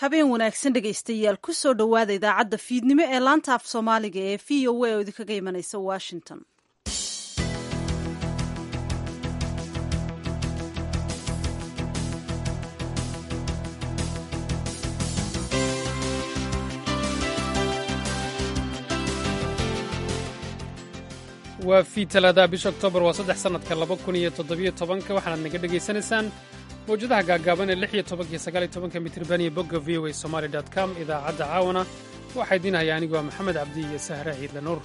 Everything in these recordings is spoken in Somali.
habeen wanaagsan dhegaystayaal ku soo dhowaada idaacadda fiidnimo ee laanta af soomaaliga ee v o a oo idinkaga imanaysa washington waa fii talaadaha bisha oktoobar waa saddex sannadka laba kun iyo toddobiyo tobanka waxaanaad naga dhegaysanaysaan mawjadaha gaagaaban ee lix iyo tobankiyo sagaal iyo tobanka mitriban iyo bogga v o a somaali dot com idaacadda caawana waxaa idiin haya anigu waa maxamed cabdi iyo sahre ciidle nuur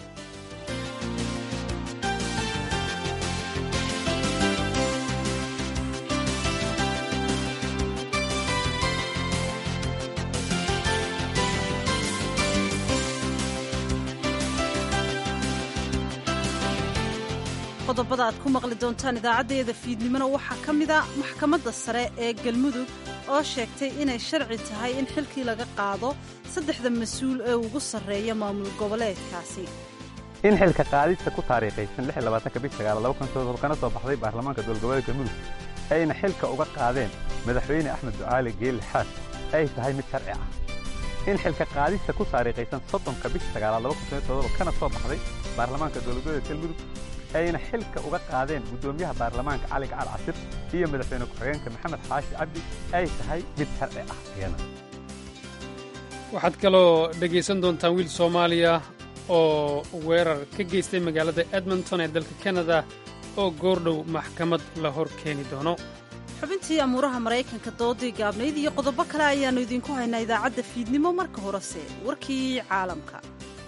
qodobada aad ku maqli doontaan idaacaddeeda fiidnimona waxaa ka mida maxkamadda sare ee galmudug oo sheegtay inay sharci tahay in xilkii laga qaado saddexda mas-uul ee ugu sarreeya maamul goboleedkaasi in xilka qaadista ku taariikhaysan kana soo baxday baarlamaanka dowlgoboleedka galmudug ayna xilka uga qaadeen madaxweyne axmed ducaali geeli xaas ay tahay mid sharci ah in xilka qaadista ku taariikhaysan soddonka bisha sagaalaad kana soo baxday baarlamaanka dowlgoboleedka galmudug ayna xilka uga qaadeen guddoomiyaha baarlamaanka cali gacal casir iyo madaxweyne ku-xigeenka maxamed xaashi cabdi ay tahay mid sharci ah iyana waxaad kaloo dhegaysan doontaan wiil soomaaliya oo weerar ka geystay magaalada edmonton ee dalka kanada oo goordhow maxkamad la hor keeni doono xubintii amuuraha maraykanka doodii gaabnayd iyo qodobo kale ayaannu idinku haynaa idaacadda fiidnimo marka horese warkii caalamka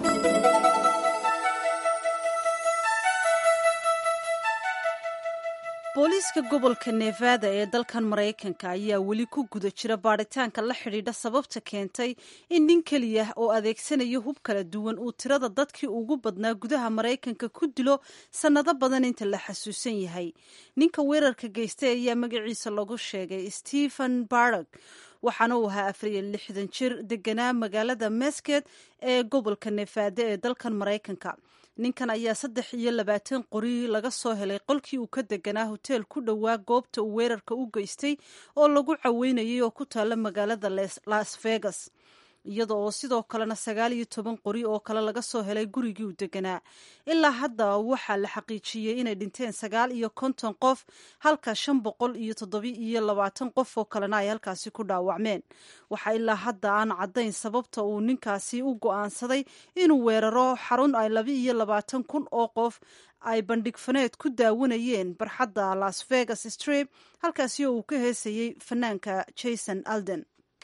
booliiska gobolka nevada ee dalkan maraykanka ayaa weli ku guda jira baadhitaanka la xidhiidha sababta keentay in nin keliya oo adeegsanaya hub kala duwan uu tirada dadkii ugu badnaa gudaha maraykanka ku dilo sannado badan inta la xasuusan yahay ninka weerarka geystay ayaa magaciisa lagu sheegay stephen barag waxaana uu ahaa afariyo lixdan jir deganaa magaalada mesket ee gobolka nevada ee dalkan maraykanka ninkan ayaa saddex iyo labaatan qori laga soo helay qolkii uu ka deganaa hoteel ku dhowaa goobta uu weerarka u geystay oo lagu caweynayay oo ku taalla magaalada las vegas iyada oo sidoo kalena sagaal iyo toban qori oo kale laga soo helay gurigii uu deganaa ilaa hadda waxaa la xaqiijiyey inay dhinteen sagaal iyo konton qof halka shan boqol iyo toddobi iyo labaatan qof oo kalena ay halkaasi ku dhaawacmeen waxaa ilaa hadda aan caddayn sababta uu ninkaasi u go'aansaday inuu weeraro xarun ay laba iyo labaatan kun oo qof ay bandhig faneed ku daawanayeen barxadda las vegas strip halkaasi oo uu ka heesayey fanaanka jason alden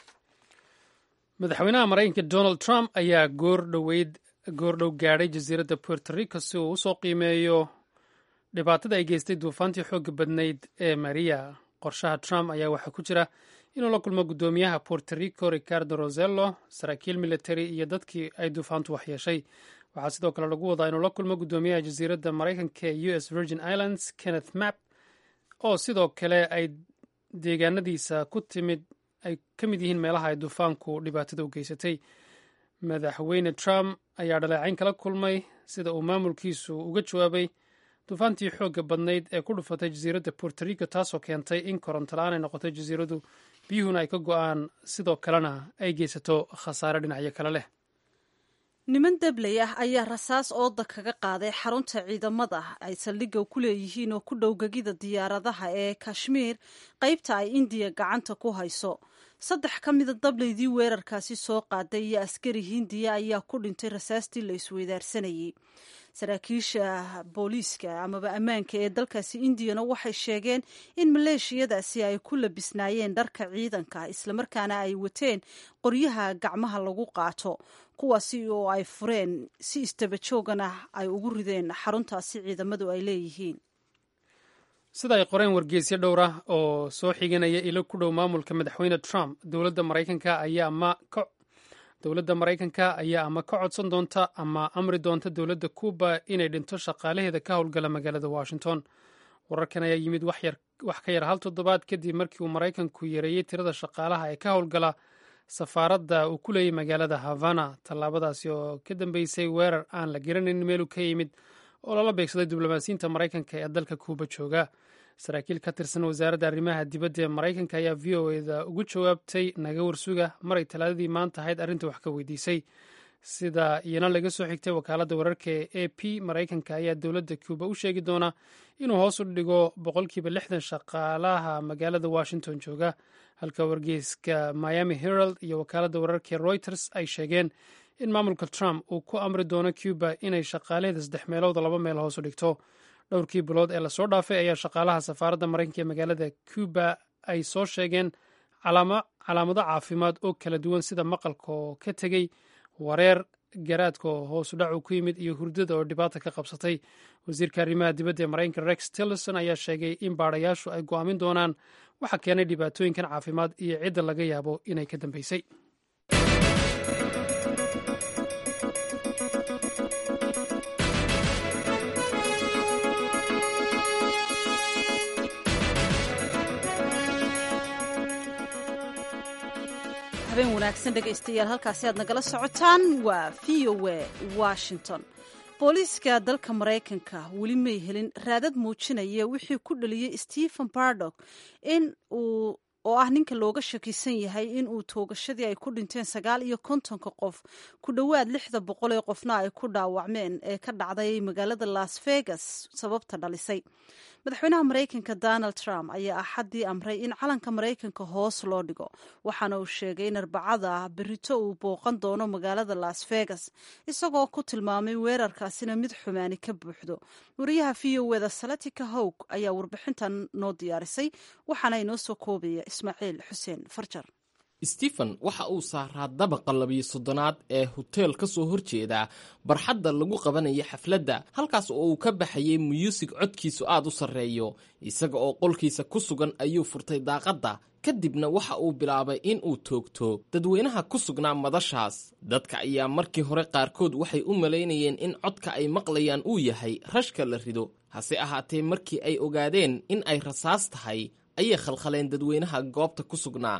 madaxweynaha maraykanka donald trump ayaa goordhoweyd goordhow gaadhay jasiiradda puerto rico si uu usoo qiimeeyo dhibaatada ay geystay duufaantii xoogga badnayd ee maria qorshaha trump ayaa waxaa ku jira inuu la kulmo guddoomiyaha puerto rico ricardo rosello saraakiil military iyo dadkii ay duufaantu waxyeeshay waxaa sidoo kale lagu wadaa inuu la kulmo guddoomiyaha jasiiradda maraykanka ee u s virgin islands kenneth map oo sidoo kale ay deegaanadiisa ku timid ay ka mid yihiin meelaha ay duufaanku dhibaatada u geysatay madaxweyne trump ayaa dhaleecayn kala kulmay sida uu maamulkiisu uga jawaabay duufaantii xoogga badnayd ee ku dhufatay jasiiradda puerto rico taasoo keentay in koronto la-aan ay noqotay jasiiradu biyuhuna ay ka go'aan sidoo kalena ay geysato khasaare dhinacyo kale leh niman dabley ah ayaa rasaas ooda kaga qaaday xarunta ciidamada ay saldhigga ku leeyihiin oo ku dhow gegida diyaaradaha ee kashmiir qaybta ay indiya gacanta ku hayso saddex ka mida dableydii weerarkaasi soo qaaday iyo askari hindiya ayaa ku dhintay rasaastii la isweydaarsanayey saraakiisha booliiska amaba ammaanka ee dalkaasi indiyana waxay sheegeen in maleeshiyadaasi ay ku labisnaayeen dharka ciidanka islamarkaana ay wateen qoryaha gacmaha lagu qaato kuwaasi oo ay fureen si istabajoogan ah ay ugu rideen xaruntaasi ciidamadu ay leeyihiin sida ay qoreen wargeysyo dhowr ah oo soo xiganaya ilo ku dhow maamulka madaxweyne trump dowladda maraykanka ayaa ama dowladda maraykanka ayaa ama ka codsan doonta ama amri doonta dowladda cuba inay dhinto shaqaalaheeda ka howlgala magaalada washington wararkan ayaa yimid wax ka yar hal toddobaad kadib markii uu maraykanku yareeyey tirada shaqaalaha ee ka howlgala safaaradda uu ku leeyay magaalada havana tallaabadaasi oo ka dambeysay weerar aan la garanayn meeluu ka yimid oo lala beegsaday diblomaasiyiinta maraykanka ee dalka kuuba jooga saraakiil ka tirsan wasaaradda arrimaha dibadda ee maraykanka ayaa v o eda ugu jawaabtay naga warsuga maray talaadadii maanta ahayd arrinta wax ka weydiisay sida iyana laga soo xigtay wakaaladda wararka ee a p maraykanka ayaa dowladda cuuba u sheegi doona inuu hoos u dhigo boqolkiiba lixdan shaqaalaha magaalada washington jooga halka wargeyska miami herald iyo wakaaladda wararka reuters ay sheegeen in maamulka trump uu ku amri doono cuba inay shaqaalaheeda saddex meelood laba meel hoos u dhigto dhowrkii bilood ee lasoo dhaafay ayaa shaqaalaha safaaradda maraykanka ee magaalada cuba ay soo sheegeen calaamado caafimaad oo kala duwan sida maqalka oo ka tegey wareer garaadka oo hoosu dhacu ku yimid iyo hurdada oo dhibaata ka qabsatay wasiirka arrimaha dibadda ee maraykanka rex tillerson ayaa sheegay in baadhayaashu ay go'aamin doonaan waxa keenay dhibaatooyinkan caafimaad iyo cidda laga yaabo inay ka dambeysay habeen wanaagsan dhegaystayaal halkaasi aad nagala socotaan waa v o a washington booliiska dalka maraykanka weli may helin raadad muujinaya wixii ku dhaliyey stephen bardock in uu oo ah ninka looga shakisan yahay in uu toogashadii ay ku dhinteen sagaal iyo kontonka qof ku dhowaad lixda boqol ee qofna ay ku dhaawacmeen ee ka dhacday magaalada las vegas sababta dhalisay madaxweynaha maraykanka donald trump ayaa axaddii amray in calanka maraykanka hoos loo dhigo waxaana uu sheegay in arbacada berito uu booqan doono magaalada las vegas isagoo ku tilmaamay weerarkaasina mid xumaani ka buuxdo wariyaha v o eda salatika howg ayaa warbixintan noo diyaarisay waxaana inoo soo koobaya ismaaciil xuseen farjar stephen waxa uu saaraa dabaqa labiyo soddonaad ee hoteel ka soo horjeeda barxadda lagu qabanaya xafladda halkaas oo uu ka baxayay muyuusig codkiisu aad u sarreeyo isaga oo qolkiisa ku sugan ayuu furtay daaqadda kadibna waxa uu bilaabay in uu toogto dadweynaha ku sugnaa madashaas dadka ayaa markii hore qaarkood waxay u malaynayeen in codka ay maqlayaan uu yahay rashka la rido hase ahaatee markii ay ogaadeen in ay rasaas tahay ayay khalkhaleen dadweynaha goobta ku sugnaa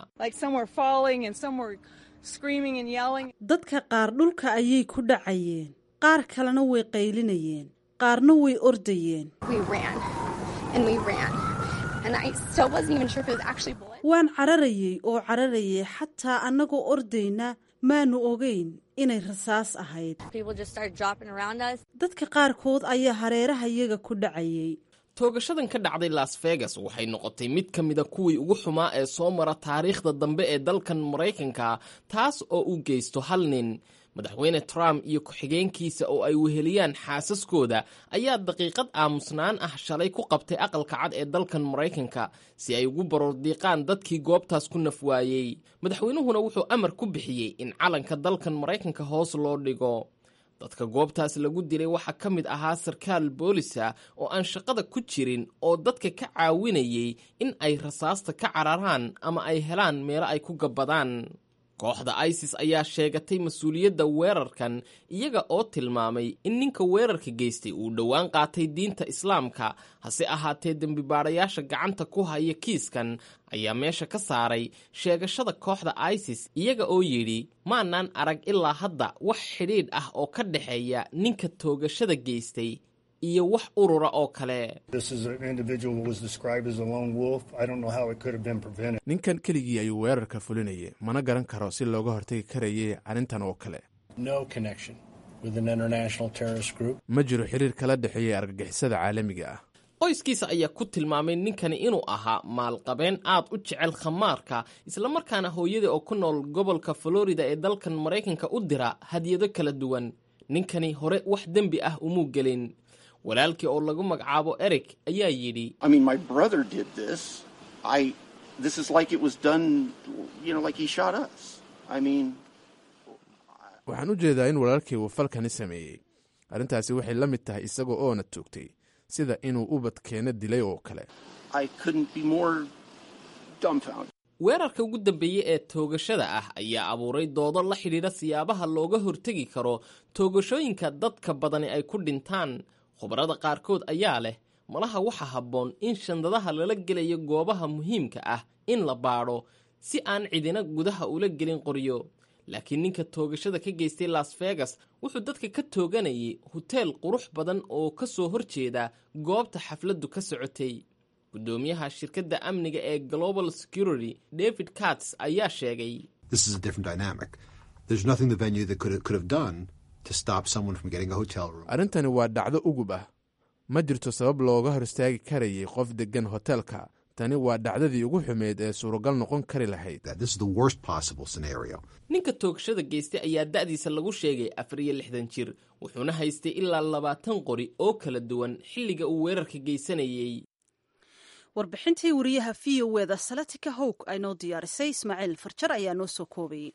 dadka qaar dhulka ayay ku dhacayeen qaar kalena way qaylinayeen qaarna way ordayeen waan cararayey oo cararayay xataa annagoo ordayna maanu ogeyn inay rasaas ahayd dadka qaarkood ayaa hareeraha iyaga ku dhacayay toogashadan ka dhacday las vegas waxay noqotay mid ka mida kuwii ugu xumaa ee soo mara taariikhda dambe ee dalkan maraykanka taas oo u geysto hal nin madaxweyne trump iyo ku-xigeenkiisa oo ay weheliyaan xaasaskooda ayaa daqiiqad aamusnaan ah shalay ku qabtay aqalka cad ee dalkan maraykanka si ay ugu baroordiiqaan dadkii goobtaas ku nafwaayey madaxweynuhuna wuxuu amar ku bixiyey in calanka dalkan maraykanka hoos loo dhigo dadka goobtaas lagu dilay waxaa ka mid ahaa sarkaal boolisa oo aan shaqada ku jirin oo dadka ka caawinayay in ay rasaasta ka cararaan ama ay helaan meelo ay ku gabbadaan kooxda isis ayaa sheegatay mas-uuliyadda weerarkan iyaga oo tilmaamay in ninka weerarka geystay uu dhowaan qaatay diinta islaamka hase ahaatee dembibaadhayaasha gacanta ku haya kiiskan ayaa meesha ka saaray sheegashada kooxda isis iyaga oo yidhi maanaan arag ilaa hadda wax xidhiidh ah oo ka dhexeeya ninka toogashada geystay iyo wax urura oo kale ninkan keligii ayuu weerarka fulinayay mana garan karo si looga hortagi karayay arrintan oo kale ma jiro xiriir kala dhexeeyay argagixisada caalamiga ah qoyskiisa ayaa ku tilmaamay ninkani inuu ahaa maalqabeen aad u jecel khamaarka islamarkaana hooyada oo ku nool gobolka florida ee dalkan maraykanka u dira hadyado kala duwan ninkani hore wax dembi ah umuu gelin walaalkii oo lagu magacaabo eric ayaa yidhi waxaan u jeedaa in walaalkay uu falkani sameeyey arrintaasi waxay la mid tahay isaga oona toogtay sida inuu ubadkeena dilay oo kale weerarka ugu dambeeyey ee toogashada ah ayaa abuuray doodo la xidhiidha siyaabaha looga hortegi karo toogashooyinka dadka badani ay ku dhintaan khubarada qaarkood ayaa leh malaha waxa habboon in shandadaha lala gelayo goobaha muhiimka ah in la baadho si aan cidina gudaha ula gelin qoryo laakiin ninka toogashada ka geystay las vegas wuxuu dadka ka tooganayay hoteel qurux badan oo ka soo horjeeda goobta xafladdu ka socotay guddoomiyaha shirkadda amniga ee global security david cats ayaa sheegay arrintani waa dhacdo ugub ah ma jirto sabab looga hor istaagi karayay qof deggan hoteelka tani waa dhacdadii ugu xumeyd ee suuragal noqon kari lahayd ninka toogashada geystay ayaa da'diisa lagu sheegay afar iyo lixdan jir wuxuuna haystay ilaa labaatan qori oo kala duwan xilliga uu weerarka geysanayey warbixintii wariyaha v o eda salatika howg ay noo diyaarisay ismaaciil farjar ayaa noo soo koobayay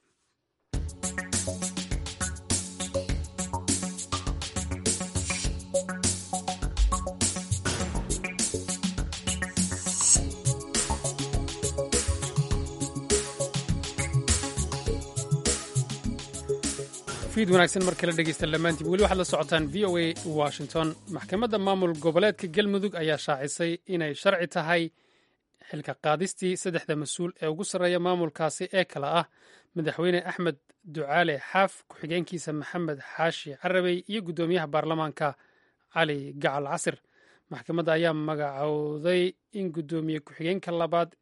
fiid wanaagsan mar kale dhegeysta dhammaantiin weli waxaad la socotaan v o a washington maxkamadda maamul goboleedka galmudug ayaa shaacisay inay sharci tahay xilka qaadistii saddexda mas-uul ee ugu sarreeya maamulkaasi ee kale ah madaxweyne axmed ducaale xaaf ku-xigeenkiisa maxamed xaashi carabey iyo guddoomiyaha baarlamaanka cali gacal casir maxkamadda ayaa magacowday in guddoomiye ku-xigeenka labaad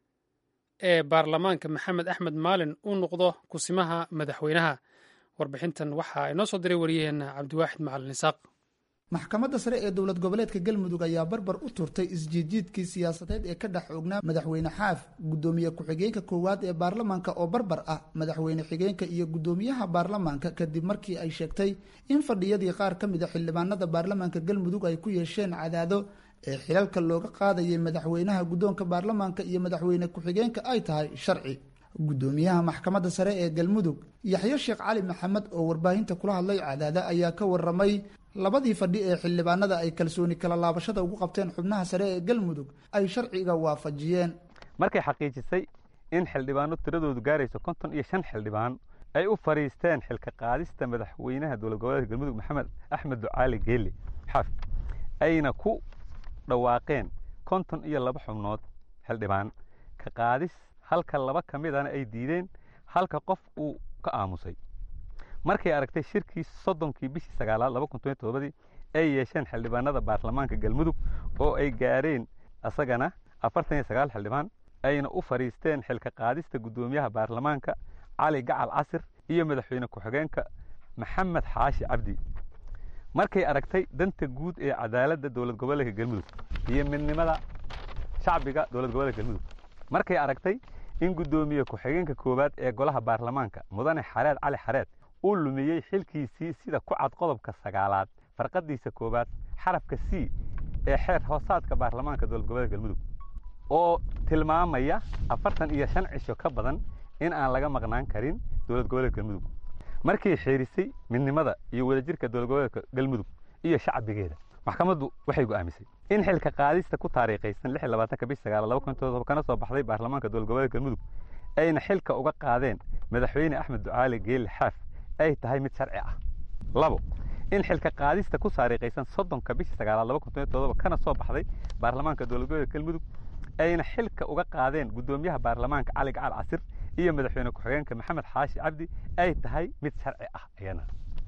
ee baarlamaanka maxamed axmed maalin uu noqdo kusimaha madaxweynaha warbixintan waxaa inoo soo diray wariyaheenna cabdiwaaxid macalin isaaq maxkamadda sare ee dowlad goboleedka galmudug ayaa barbar u turtay isjiidjiidkii siyaasadeed ee ka dhex oognaa madaxweyne xaaf guddoomiye ku-xigeenka koowaad ee baarlamaanka oo barbar ah madaxweyne xigeenka iyo guddoomiyaha baarlamaanka kadib markii ay sheegtay in fadhiyadii qaar ka mid a xildhibaanada baarlamaanka galmudug ay ku yeesheen cadaado ee xilalka looga qaadayay madaxweynaha guddoonka baarlamaanka iyo madaxweyne ku-xigeenka ay tahay sharci guddoomiyaha maxkamadda sare ee galmudug yaxyo sheekh cali maxamed oo warbaahinta kula hadlay cadaada ayaa ka waramay labadii fadhi ee xildhibaanada ay kalsooni kala laabashada ugu qabteen xubnaha sare ee galmudug ay sharciga waafajiyeen markay xaqiijisay in xildhibaano tiradoodu gaarayso konton iyo shan xildhibaan ay u fadhiisteen xilka qaadista madaxweynaha dowlad goboleedka galmudug maxamed axmed ducaali geeli xaaf ayna ku dhawaaqeen konton iyo laba xubnood xildhibaan ka qaadis halka laba ka midana ay diideen halka qof uu ka aamusay markay aragtay shirkii soddonkii bishii sagaalaad laba kun toban todobadii ay yeesheen xildhibaanada baarlamaanka galmudug oo ay gaareen asagana afartan iyo sagaal xildhibaan ayna u fadhiisteen xilka qaadista guddoomiyaha baarlamaanka cali gacal casir iyo madaxweyne ku-xigeenka maxamed xaashi cabdi markay aragtay danta guud ee cadaaladda dowlad goboleedka galmudug iyo midnimada shacbiga dowlad goboleedka galmudug markay aragtay in guddoomiye ku-xigeenka koowaad ee golaha baarlamaanka mudane xareed cali xareed uu lumiyey xilkiisii sida ku cad qodobka sagaalaad farqadiisa koowaad xarafka c ee xeer hoosaadka baarlamaanka dowlad goboleedka galmudug oo tilmaamaya afartan iyo shan cisho ka badan in aan laga maqnaan karin dowlad goboleedka galmudug markay xeerisay midnimada iyo wadajirka dowlad goboleedka galmudug iyo shacbigeeda maxkamaddu waxay go'aamisay in xilka qaadista ku taariikhaysan lix iyo labaatanka bish sagaal laba kun todoba kana soo baxday baarlamaanka dowlad goboleedka galmudug ayna xilka uga qaadeen madaxweyne axmed ducaali geeli xaaf ay tahay mid sharci ah labo in xilka qaadista ku taariikhaysan soddonka bisha sagaalaad laba kun todoba kana soo baxday baarlamaanka dowlad goboleedka galmudug ayna xilka uga qaadeen guddoomiyaha baarlamaanka cali gacal casir iyo madaxweyne ku-xigeenka maxamed xaashi cabdi ay tahay mid sharci ah iyana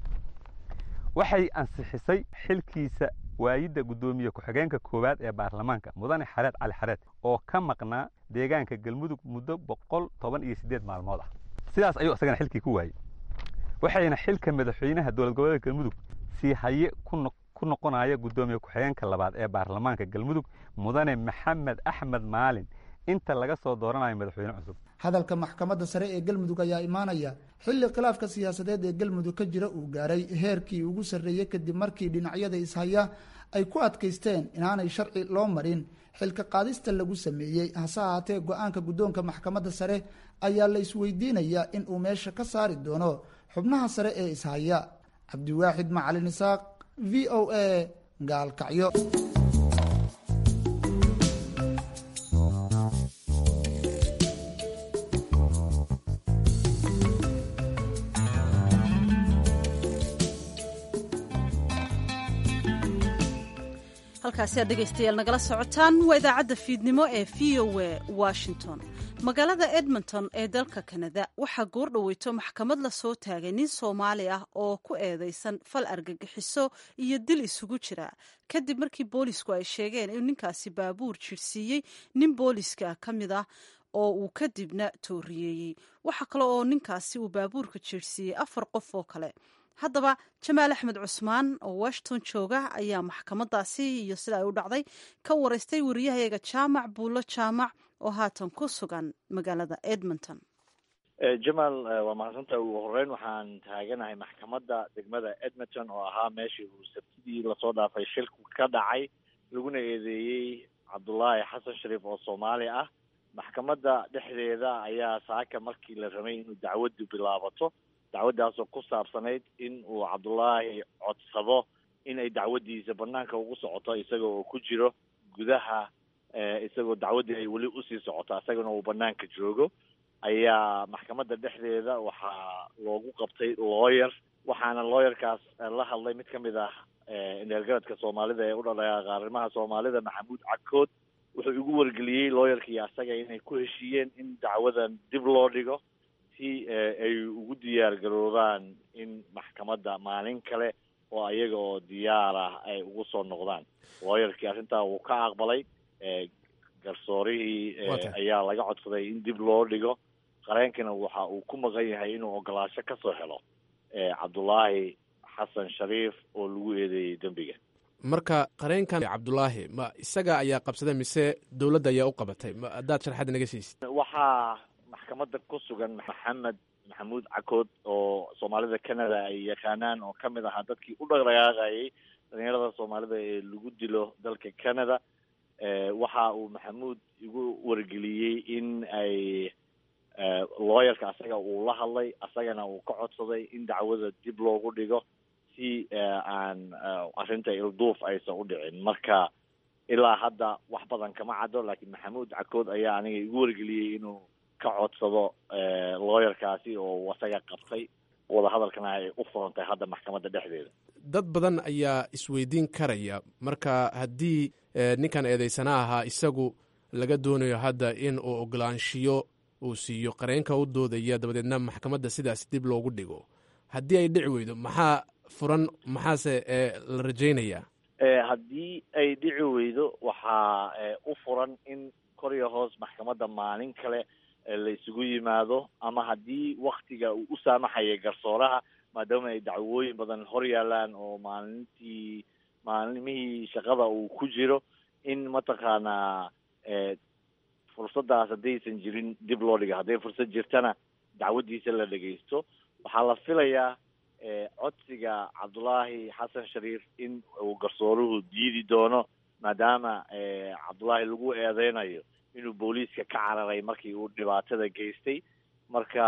waxay ansixisay xilkiisa waayidda guddoomiye ku-xigeenka koowaad ee baarlamaanka mudane xareed cali xareed oo ka maqnaa deegaanka galmudug muddo boqol toban iyo siddeed maalmood ah sidaas ayuu isagana xilkii ku waayey waxayna xilka madaxweynaha dowlad goboleedka galmudug sii haye ku noqonaya guddoomiye ku-xigeenka labaad ee baarlamaanka galmudug mudane maxamed axmed maalin inta laga soo dooranayo madaxweyne cusub hadalka maxkamadda sare ee galmudug ayaa imaanaya xilli khilaafka siyaasadeed ee galmudug ka jira uu gaaray heerkii ugu sarreeyey kadib markii dhinacyada ishaya ay ku adkaysteen inaanay sharci loo marin xilka qaadista lagu sameeyey hase ahaatee go-aanka guddoonka maxkamadda sare ayaa la isweydiinayaa in uu meesha ka saari doono xubnaha sare ee ishaya cabdiwaaxid macalin isaaq v o a gaalkacyo halkaasi aad dhegaystayaal nagala socotaan waa idaacadda fiidnimo ee v o a washington magaalada edmonton ee dalka kanada waxaa goor dhoweyto maxkamad la soo taagay nin soomaali ah oo ku eedeysan fal argagixiso iyo dil isugu jira kadib markii boolisku ay sheegeen inuu ninkaasi baabuur jirsiiyey nin booliska ka mid ah oo uu kadibna tooriyeeyey waxaa kale oo ninkaasi uu baabuurka jirsiiyey afar qof oo kale haddaba jamaal axmed cusmaan oo washington jooga ayaa maxkamadaasi iyo sida ay u dhacday ka wareystay wariyahayaga jaamac buulo jaamac oo haatan ku sugan magaalada edmonton jamaal waa mahadsantaha ugu horeyn waxaan taaganahay maxkamadda degmada edmonton oo ahaa meeshii uu sabtidii lasoo dhaafay shilku ka dhacay laguna eedeeyey cabdullaahi xasan shariif oo soomaali ah maxkamadda dhexdeeda ayaa saaka markii la rabay inuu dacwaddu bilaabato dacwaddaasoo ku saabsanayd in uu cabdullaahi codsado in ay dacwaddiisa banaanka ugu socoto isaga oo ku jiro gudaha isagoo dacwaddii ay weli usii socoto isagana uu banaanka joogo ayaa maxkamadda dhexdeeda waxaa loogu qabtay lawyer waxaana lawyerkaas la hadlay mid ka mid ah indheelgaradka soomaalida ee u dhadhaqaaqa arrimaha soomaalida maxamuud cakood wuxuu igu wargeliyey lawyerkii asaga inay ku heshiiyeen in dacwadan dib loo dhigo si ay ugu diyaar garoobaan in maxkamadda maalin kale oo ayaga oo diyaar ah ay ugu soo noqdaan lawyerkii arrintaa wuu ka aqbalay garsoorihii ayaa laga codsaday in dib loo dhigo qareenkana waxa uu ku maqan yahay inuu ogolaasho ka soo helo cabdullaahi xasan shariif oo lagu eedeeyey dembiga marka qareenkan cabdulaahi ma isaga ayaa qabsaday mise dowladda ayaa u qabatay ma haddaad sharxaad naga siisid waxaa maxkamadda ku sugan maxamed maxamuud cakood oo soomaalida canada ay yaqaanaan oo ka mid ahaa dadkii u dhaqdhaqaaqayay dhalinyarada soomaalida ee lagu dilo dalka canada waxa uu maxamuud igu wargeliyey in ay lawyerka asaga uu la hadlay asagana uu ka codsaday in dacwada dib loogu dhigo si aan arrinta ilduuf aysan u dhicin marka ilaa hadda wax badan kama caddo laakiin maxamuud cakood ayaa aniga igu wargeliyey inuu ka codsado lawyerkaasi oo asaga qabtay wadahadalkana ay u furantay hadda maxkamadda dhexdeeda dad badan ayaa isweydiin karaya marka haddii ninkan eedeysana ahaa isagu laga doonayo hadda in uu ogolaanshiyo uu siiyo qareenka u doodaya dabadeedna maxkamadda sidaas dib loogu dhigo haddii ay dhici weydo maxaa furan maxaase la rajaynayaa haddii ay dhici weydo waxaa u furan in kor iyo hoos maxkamadda maalin kale la isugu yimaado ama haddii waktiga uu u saamaxaya garsooraha maadaama ay dacwooyin badan hor yaalaan oo maalintii maalimihii shaqada uu ku jiro in mataqaanaa fursaddaas haddaysan jirin dib loo dhigo hadday fursad jirtana dacwaddiisa la dhegaysto waxaa la filayaa codsiga cabdullaahi xasan shariif in uu garsooruhu diidi doono maadaama cabdullaahi lagu eedeynayo inuu booliiska ka cararay markii uu dhibaatada geystay marka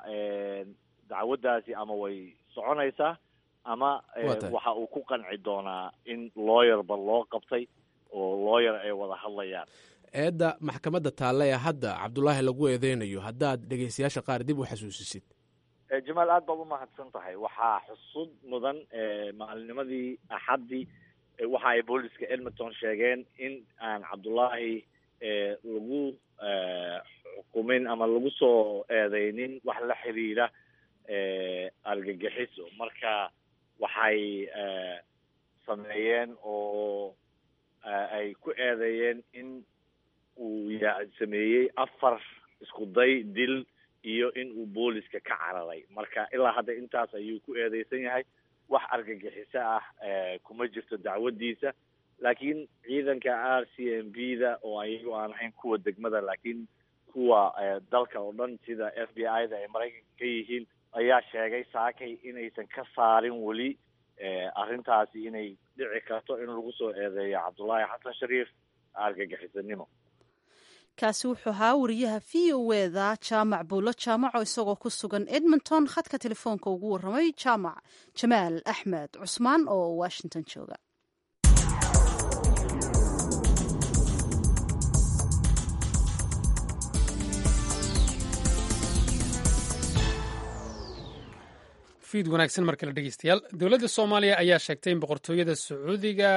dacwaddaasi ama way soconaysaa ama waxa uu ku qanci doonaa in lawyerba loo qabtay oo lawyer ay wada hadlayaan eedda maxkamadda taalle ee hadda cabdulaahi lagu eedeynayo haddaad dhegeystayaasha qaar dib u xasuusisid jamaal aad baad umahadsan tahay waxaa xusud mudan maalinimadii axaddii waxa ay booliska edmonton sheegeen in aan cabdullaahi lagu xukumin ama lagu soo eedeynin wax la xiriira argagixiso marka waxay sameeyeen oo ay ku eedeeyeen in uu ya sameeyey afar isku day dil iyo in uu booliska ka cararay marka ilaa hadda intaas ayuu ku eedeysan yahay wax argagixiso ah kuma jirto dacwaddiisa laakiin ciidanka r c m b da oo ayagu aan ahayn kuwa degmada laakiin kuwa dalka oo dhan sida f b i da ay maraykanka ka yihiin ayaa sheegay saakay inaysan ka saarin weli arrintaasi inay dhici karto in lagu soo eedeeyo cabdullaahi xasan shariif argagixisanimo kaasi wuxuu ahaa wariyaha v o eda jaamac buulo jaamaco isagoo ku sugan edmonton khadka telefoonka ugu warramay jaamac jamaal axmed cusmaan oo washington jooga fiid wanaagsan mar kale dhegeystayaal dowladda soomaaliya ayaa sheegtay in boqortooyada sacuudiga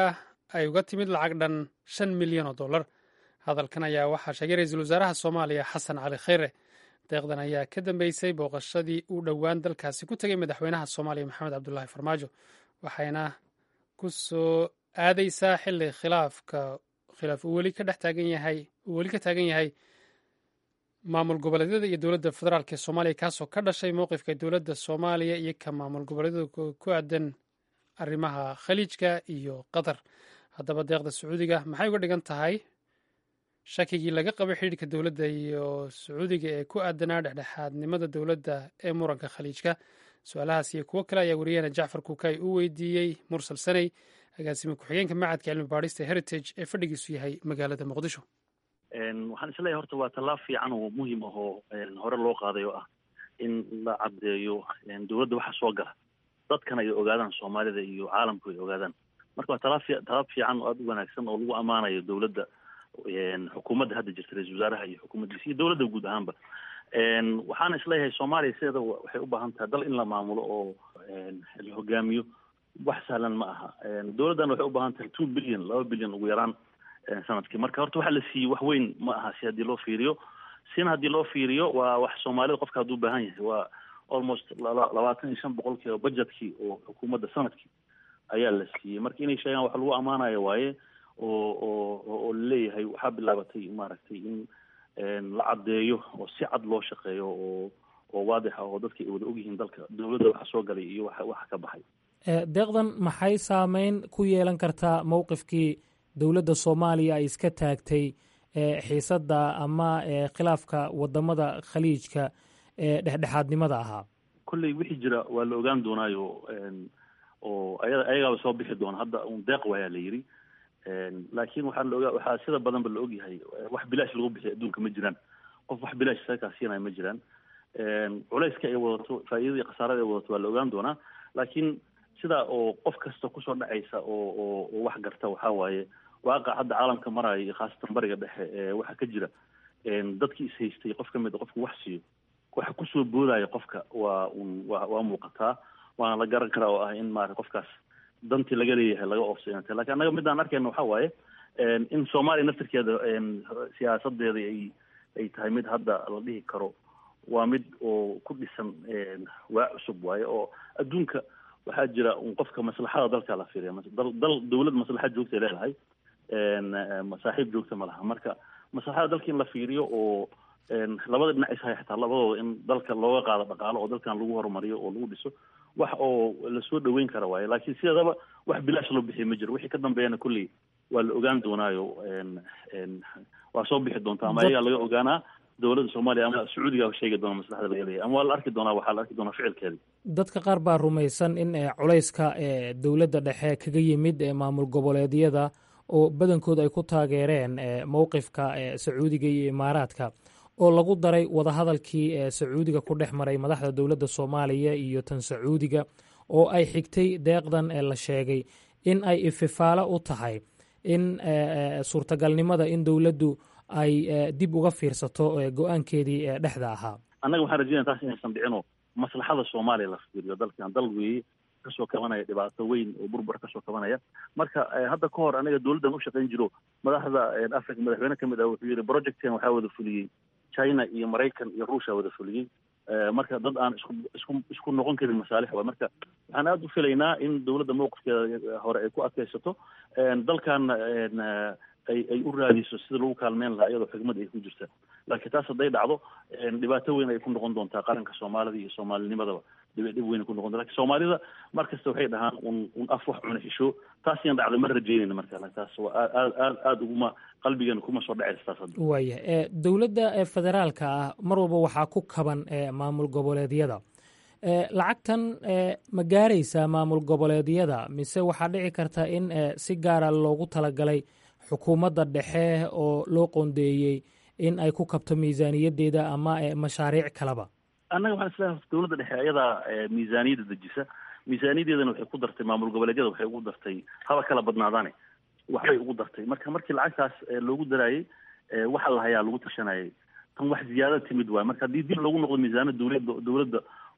ay uga timid lacag dhan shan milyan oo dollar hadalkan ayaa waxaa sheegay ra-iisul wasaaraha soomaaliya xasan cali kheyre deeqdan ayaa ka dambeysay booqashadii uu dhowaan dalkaasi ku tegay madaxweynaha soomaaliya maxamed cabdulaahi farmaajo waxayna ku soo aadeysaa xilli khilaafka khilaaf uu weli ka dhex taagan yahay uu weli ka taagan yahay maamul goboleedyada iyo dowladda federaalk ee soomaaliya kaasoo ka dhashay mowqifka dowladda soomaaliya iyo ka maamul goboleedyada ku aadan arrimaha khaliijka iyo qatar haddaba deeqda sacuudiga maxay uga dhigan tahay shakigii laga qabay xidhiirka dowladda iyo sacuudiga ee ku aadanaa dhexdhexaadnimada dowladda ee muranka khaliijka su-aalahaas iyo kuwo kale ayaa wariyahena jacfar kuukay u weydiiyey mursal saney agaasime ku-xigeenka macadka cilmi baadhista heritage ee fadhigiisu yahay magaalada muqdisho waxaan isleeyahay horta waa tallaab fiican oo muhiim ah oo hore loo qaaday oo ah in la caddeeyo dowladda waxa soo gala dadkana ay ogaadaan soomaalida iyo caalamku ay ogaadaan marka waa talaab talaab fiican oo aada u wanaagsan oo lagu ammaanayo dowladda xukuumadda hadda jirta ra-isul wasaaraha iyo xukuumaddiisa iyo dowladda guud ahaanba waxaana isleeyahay soomaaliya sideeda waxay u baahan tahay dal in la maamulo oo la hogaamiyo wax sahlan ma aha dowladdan waxay u baahan tahay two billion laba billion ugu yaraan sanadkii marka horta waxa la siiyey wax weyn ma aha si haddii loo fiiriyo sina haddii loo fiiriyo waa wax soomaalida qofka hadduu baahan yahay waa almost labaatan iyo shan boqolkiiba budgetkii oo xukuumadda sanadkii ayaa la siiyey marka inay sheegaan wax lagu ammaanayo waaye oo oo oo laleeyahay waxaa bilaabatay maaragtay in la caddeeyo oo si cad loo shaqeeyo oo oo waadixa oo dadka ay wada ogyihiin dalka dowladda waxa soo galay iyo waxa waxa ka baxay deeqdan maxay saameyn ku yeelan kartaa mowqifkii dowladda soomaaliya ay iska taagtay xiisadda ama khilaafka wadamada khaliijka ee dhexdhexaadnimada ahaa kolley wixii jira waa la ogaan doonaayo oo aya ayagaaba soo bixi doona hadda un deeq waayaa la yidhi laakiin waxaa la ogaa waxaa sida badanba la ogyahay wax bilaash lagu bixiy adduunka ma jiraan qof wax bilaash sakaa siinaya ma jiraan culayska ay wadato faa'iidada iyo khasaarada ay wadato waa la ogaan doonaa laakiin sidaa oo qof kasta kusoo dhacaysa oo oo oo wax garta waxaa waaye waaqa hadda caalamka maraayo iyo khaasatan bariga dhexe ee waxaa ka jira dadkii is haystay qof ka mid a qofku wax siiyo waxa kusoo boodaya qofka waa un wa waa muuqataa waana la garan karaa oo ah in maarata qofkaas dantii laga leeyahay laga oofsayanta lakin annaga midaan arkayna waxaa waaye in soomaaliya naftirkeeda siyaasadeeda ay ay tahay mid hadda la dhihi karo waa mid oo ku dhisan waa cusub waaye oo adduunka waxaa jira un qofka maslaxada dalka la fiiriya dal dal dawlad maslaxad joogtay leedahay saaxiib joogta ma laha marka maslaxada dalka in la fiiriyo oo labada dhinac ishay xitaa labadooda in dalka looga qaado dhaqaalo oo dalkan lagu horumariyo oo lagu dhiso wax oo lasoo dhaweyn kara waaye laakiin sideedaba wax bilaash loo bixiya ma jiro wixii ka dambeeyana kolley waa la ogaan doonaayo waa soo bixi doonta ama ayagaa laga ogaanaa dowladda soomaaliya ama sacuudiga sheegi doona maslaxda laga leeyahay ama waa la arki doonaa waxaa la arki doonaa ficilkeeda dadka qaar baa rumaysan in culayska dowladda dhexe kaga yimid maamul goboleedyada oo badankood ay ku taageereen mowqifka sacuudiga iyo imaaraadka oo lagu daray wadahadalkii sacuudiga ku dhex maray madaxda dowladda soomaaliya iyo tan sacuudiga oo ay xigtay deeqdan la sheegay in ay ififaalo u tahay in suurtagalnimada in dowladdu ay dib uga fiirsato go-aankeedii dhexda ahaa annaga waxaan rajeynaya taas inaysan dhicinoo maslaxada soomaaliya la fiiriyo dalkan dal weeye kasoo kabanaya dhibaato weyn oo burbur kasoo kabanaya marka hadda ka hor anaga dowladdan u shaqayn jiro madaxda africa madaxweyne ka mid ah wuxuu yihi projecten waxaa wada fuliyey china iyo maraykan iyo ruushia wada fuliyey marka dad aan isku isku isku noqon karin masaalix waay marka waxaan aada u filaynaa in dowladda mowqifkeeda hore ay ku adkaysato dalkan ay ay u raadiso sida lagu kaalmeyn lahaa iyadoo xigmad ay ku jirta laakiin taas hadday dhacdo dhibaato weyn ay ku noqon doontaa qaranka soomaalida iyo soomaalinimadaba dhib dhib weyn ay ku noqon lakin soomaalida mar kasta waxay dhahaan un un af wax cuna xisho taas iyan dhacday ma rajeynayna marka taas waa aad aad aada uguma qalbigeena kuma soo dhacaysa taas hadda waaya dowladda federaalka ah mar walba waxaa ku kaban maamul goboleedyada lacagtan ma gaaraysaa maamul goboleedyada mise waxaa dhici karta in si gaara loogu talagalay xukuumadda dhexe oo loo qoondeeyey in ay ku kabto miisaaniyaddeeda ama mashaariic kaleba annaga waxaan isleeyahay dowladda dhexe ayadaa miisaaniyadda dejisa miisaaniyaddeedana waxay ku dartay maamul goboleedyada waxay ugu dartay haba kala badnaadaane waxbay ugu dartay marka markii lacagtaas loogu daraayey waxa la hayaa lagu tashanayay tan wax ziyaada timid waay marka haddii dib loogu noqdo miisaanada dowladda dowladda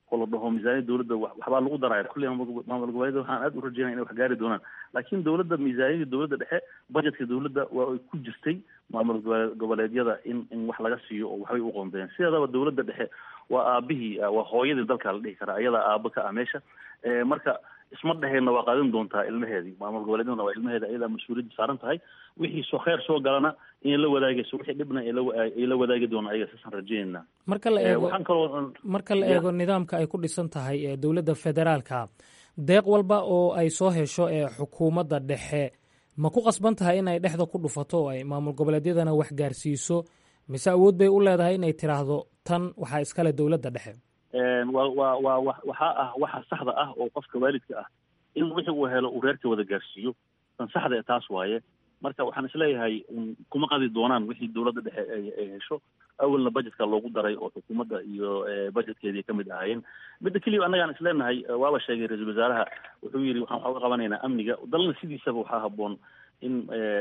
oo la dhaho miisaaniyada dowladda waxbaa lagu daraya kulli maamul goboleedyada waxaan aad u rajeynaya inay wax gaari doonaan laakiin dowladda miisaaniyada dowladda dhexe budgetka dowladda waa ay ku jirtay maamul goboleedyada in in wax laga siiyo oo waxbay u qoondeen sideedaba dowladda dhexe waa aabihii waa hooyadii dalka la dhihi karaa ayadaa aaba ka ah meesha marka isma dheheenna waa qaadin doontaa ilmaheedii maamul goboleedyadana waa ilmaheeda ayadaa mas-uuliyadda saaran tahay wixii soo kheyr soo galana inay la wadaagayso wixii dhibna ay la wadaagi doonaan ayaga saasaan rajeynayna marka la eego waxaan kaloo marka la eego nidaamka ay ku dhisan tahay ee dowladda federaalka deeq walba oo ay soo hesho ee xukuumadda dhexe ma ku qasban tahay in ay dhexda ku dhufato oo ay maamul goboleedyadana wax gaarsiiso mise awood bay u leedahay inay tiraahdo tan waxaa iskale dowladda dhexe wa wa wa wa waxaa ah waxa saxda ah oo qofka waalidka ah in wixii uu helo uu reerka wada gaarsiiyo tan saxda ee taas waaye marka waxaan isleeyahay kuma qadi doonaan wixii dowladda dhexe ay hesho awalna budgetka loogu daray oo xukuumadda iyo budgetkeedii kamid ahaayeen midda keliya annagaan isleenahay waaba sheegay ra-iisul wasaaraha wuxuu yidhi waxaan waxaa uga qabanaynaa amniga dalna sidiisaba waxaa habboon in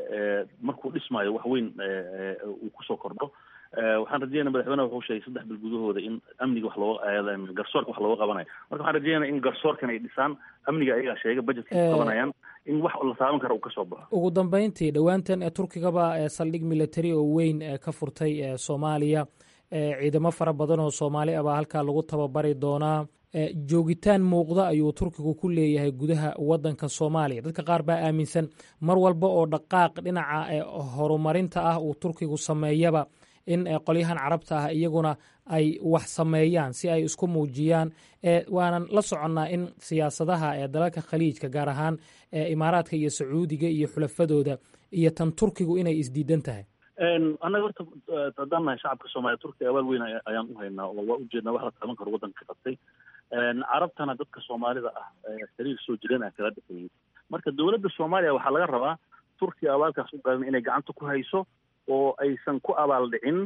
markuu dhismaayo wax weyn uu kusoo kordho waxaan rajeynaya madaxweynaha wuxuu sheegay saddex bil gudahooda in amniga wax looga garsoorka wax looga qabanayo marka waxaan rajeynaya in garsoorkan ay dhisaan amniga ayagaa sheega budgetka ku qabanayaan in wax la taaban kara uu kasoo baxo ugu dambeyntii dhowaantan ee turkigaba ee saldhig military oo weyn ee ka furtay ee soomaaliya ciidamo fara badan oo soomaali ah baa halkaa lagu tababari doonaa joogitaan muuqda ayuu turkigu ku leeyahay gudaha wadanka soomaaliya dadka qaar baa aaminsan mar walba oo dhaqaaq dhinaca horumarinta ah uu turkigu sameeyaba in qolyahan carabta ah iyaguna ay wax sameeyaan si ay isku muujiyaan waanan la soconnaa in siyaasadaha ee dalalka khaliijka gaar ahaan imaaraadka iyo sacuudiga iyo xulafadooda iyo tan turkigu inay isdiidan tahay annaga horta haddaan nahay shacabka soomaaliya turkiga abaal weyn ayaan u haynaa oo waa ujeednaa wax la taaban karo waddanka ka qabtay carabtana dadka soomaalida ah xiriir soo jireen ah kala dhexeeyey marka dowladda soomaaliya waxaa laga rabaa turkiga abaalkaas u galan inay gacanta ku hayso oo aysan ku abaal dhicin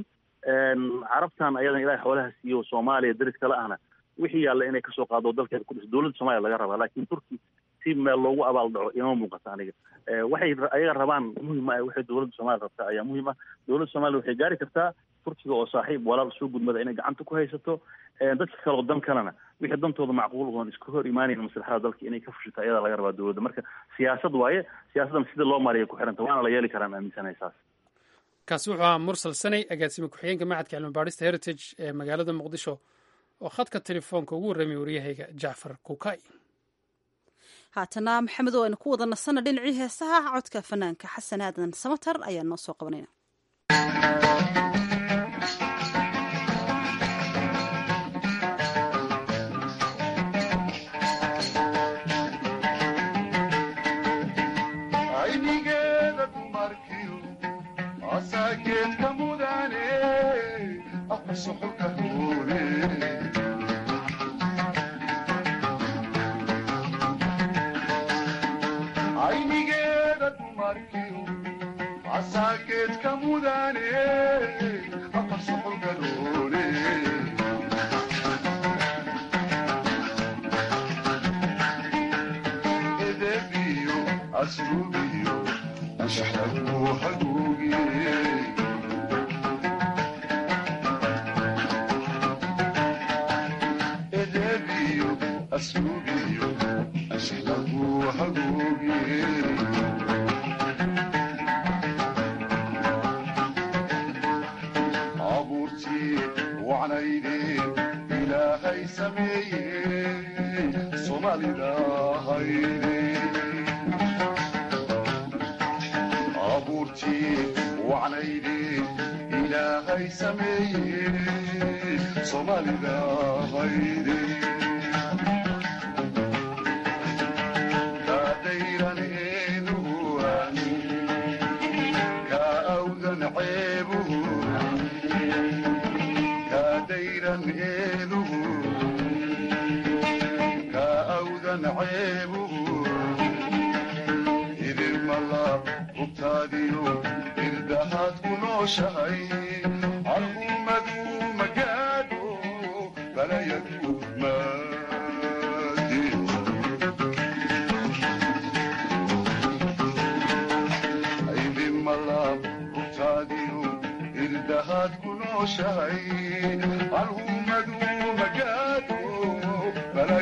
carabtan ayadan ilahay xoolaha siiyo soomaaliya daris kale ahna wixii yaalla inay kasoo qaado dalkeeda ku dhiso dowladda soomaliya laga rabaa laakiin turki si meel loogu abaal dhaco ima muuqata aniga waxay ayaga rabaan muhim ah waxay dowladda soomaliya rabtaa ayaa muhim ah dowladda soomaliya waxay gaari kartaa turkiga oo saaxiib walaal soo gudmada inay gacanta ku haysato dadka kale oo dan kalena wixii dantooda macquul oon iska hor imaanayn maslaxada dalka inay ka fushito ayadaa laga rabaa dowladda marka siyaasad waaye siyaasaddan sida loo maariya ku xiranta waana la yeeli karaan aaminsanahay saas kaasi wuxuu ahaa mursal sanay agaasime ku-xigeenka macadka cilmi baadhista heritage ee magaalada muqdisho oo khadka telefoonka ugu warramay waryahayga jacfar kukay haatana maxamed oo aynu ku wada nasana dhinacii heesaha codka fanaanka xasan aadan samatar ayaa noo soo qabanayna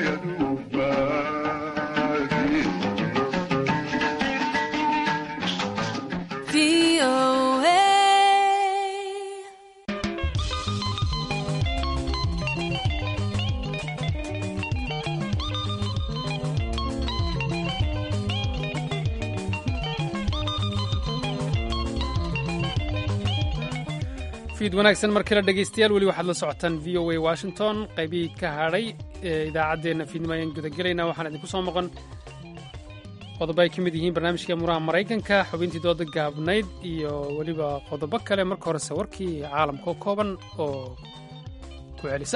fiid wanaagsan mar kale dhegaystayaal weli waxaad la socotaan v o a washington qaybihii ka hadhay ee idaacaddeenna fiidnimo ayaan gudagelaynaa waxaan idinku soo maqan qodobo ay ka mid yihiin barnaamijka muraha maraykanka xubintii dooda gaabnayd iyo weliba qodobo kale marka horese warkii caalamka oo kooban oo ku celisa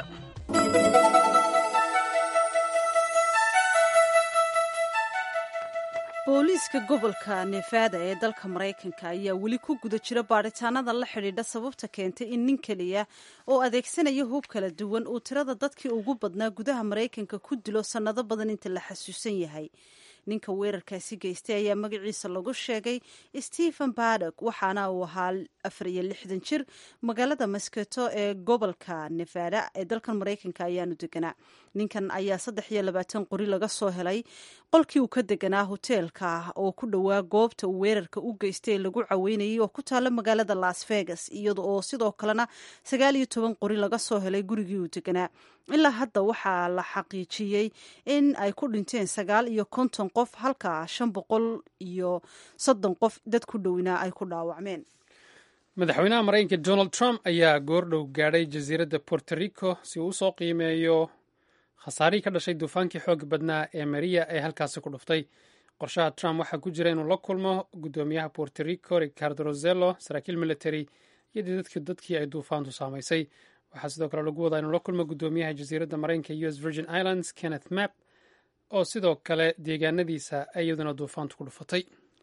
booliiska gobolka nevada ee dalka maraykanka ayaa weli ku guda jira baadhitaanada la xidhiidha sababta keentay in nin keliya oo adeegsanaya hub kala duwan uu tirada dadkii ugu badnaa gudaha maraykanka ku dilo sannado badan inta la xasuusan yahay ninka weerarkaasi geystay ayaa magaciisa lagu sheegay stephen badok waxaana uu ahaa afar iyo lixdan jir magaalada masketo ee gobolka nevada ee dalkan maraykanka ayaanu deganaa ninkan ayaa saddex iyo labaatan qori laga soo helay qolkii uu ka deganaa hoteelka oo ku dhowaa goobta uu weerarka u geystay lagu caweynayay oo ku taala magaalada las vegas iyada oo sidoo kalena sagaal iyo toban qori laga soo helay gurigii uu deganaa ilaa hadda waxaa la xaqiijiyey in ay ku dhinteen sagaal iyo konton qof halka shan boqol iyo soddon qof dad ku dhowinaa ay ku dhaawacmeen madaxweynaha maraykanka donald trump ayaa goordhow gaadhay jasiiradda puerto rico si uu usoo qiimeeyo khasaarihii ka dhashay duufaankii xooga badnaa ee mariya ee halkaasi ku dhuftay qorshaha trump waxaa ku jira inuu la kulmo guddoomiyaha puerto rico ricardo rosello saraakiil military iyo dadkii ay duufaantu saamaysay waxaa sidoo kale lagu wadaa inuu la kulmo guddoomiyaha jasiiradda maraykanka u s virgin islands kenneth map oo sidoo kale deegaanadiisa iyaduna duufaantu ku dhufatay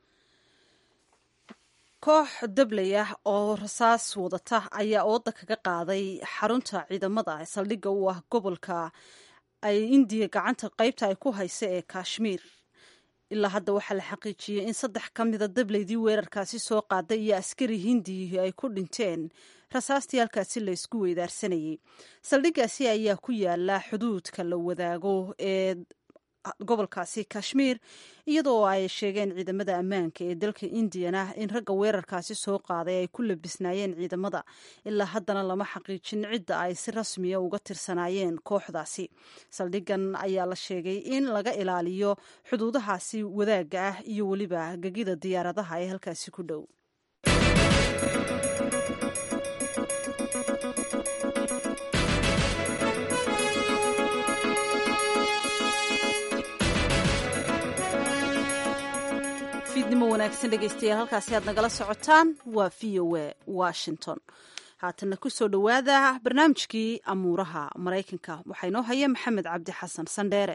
koox dabley ah oo rasaas wadata ayaa ooda kaga qaaday xarunta ciidamada saldhigga u ah gobolka ay indiya gacanta qaybta ay ku haysa ee kashmiir ilaa hadda waxaa la xaqiijiyey in saddex ka mida dableydii weerarkaasi soo qaaday iyo askari hindiyi ay ku dhinteen rasaastii halkaasi la isku weydaarsanayay saldhiggaasi ayaa ku yaala xuduudka la wadaago ee gobolkaasi kashmiir iyadoo ay sheegeen ciidamada ammaanka ee dalka indiyana in ragga weerarkaasi soo qaaday ay ku labisnaayeen ciidamada ilaa haddana lama xaqiijin cidda ay si rasmiya uga tirsanaayeen kooxdaasi saldhigan ayaa la sheegay in laga ilaaliyo xuduudahaasi wadaagga ah iyo weliba gegida diyaaradaha ee halkaasi ku dhow fiidnimo wanaagsan dhegaystayaal halkaasi aad nagala socotaan waa v o a washington haatana kusoo dhowaada barnaamijkii amuuraha maraykanka waxaa inoo haya maxamed cabdi xasan sandheere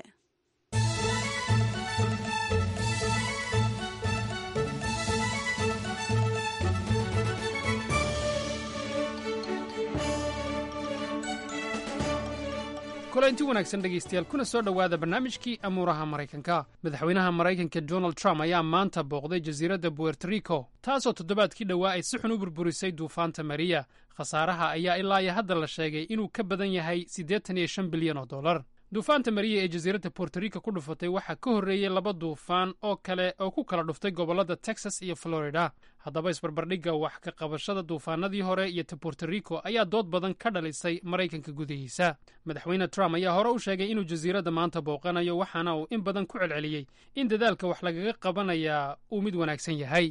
kulanti wanaagsan dhegaystayaal kuna soo dhowaada barnaamijkii amuuraha maraykanka madaxweynaha maraykanka donald trump ayaa maanta booqday jasiiradda puerto rico taasoo toddobaadkii dhowaa ay si xun u burburisay duufaanta mariya khasaaraha ayaa ilaa iyo hadda la sheegay inuu ka badan yahay siddeetan iyo shan bilyan oo dollar duufaanta mariya ee jasiiradda puerto rico ku dhufatay waxaa ka horreeyey laba duufaan oo kale oo ku kala dhuftay gobollada texas iyo florida haddaba isbarbardhigga wax ka qabashada duufaanadii hore iyo ta puerto rico ayaa dood badan ka dhalisay maraykanka gudihiisa madaxweyne trump ayaa hore u sheegay inuu jasiiradda maanta booqanayo waxaana uu in badan ku celceliyey in dadaalka wax lagaga qabanayaa uu mid wanaagsan yahay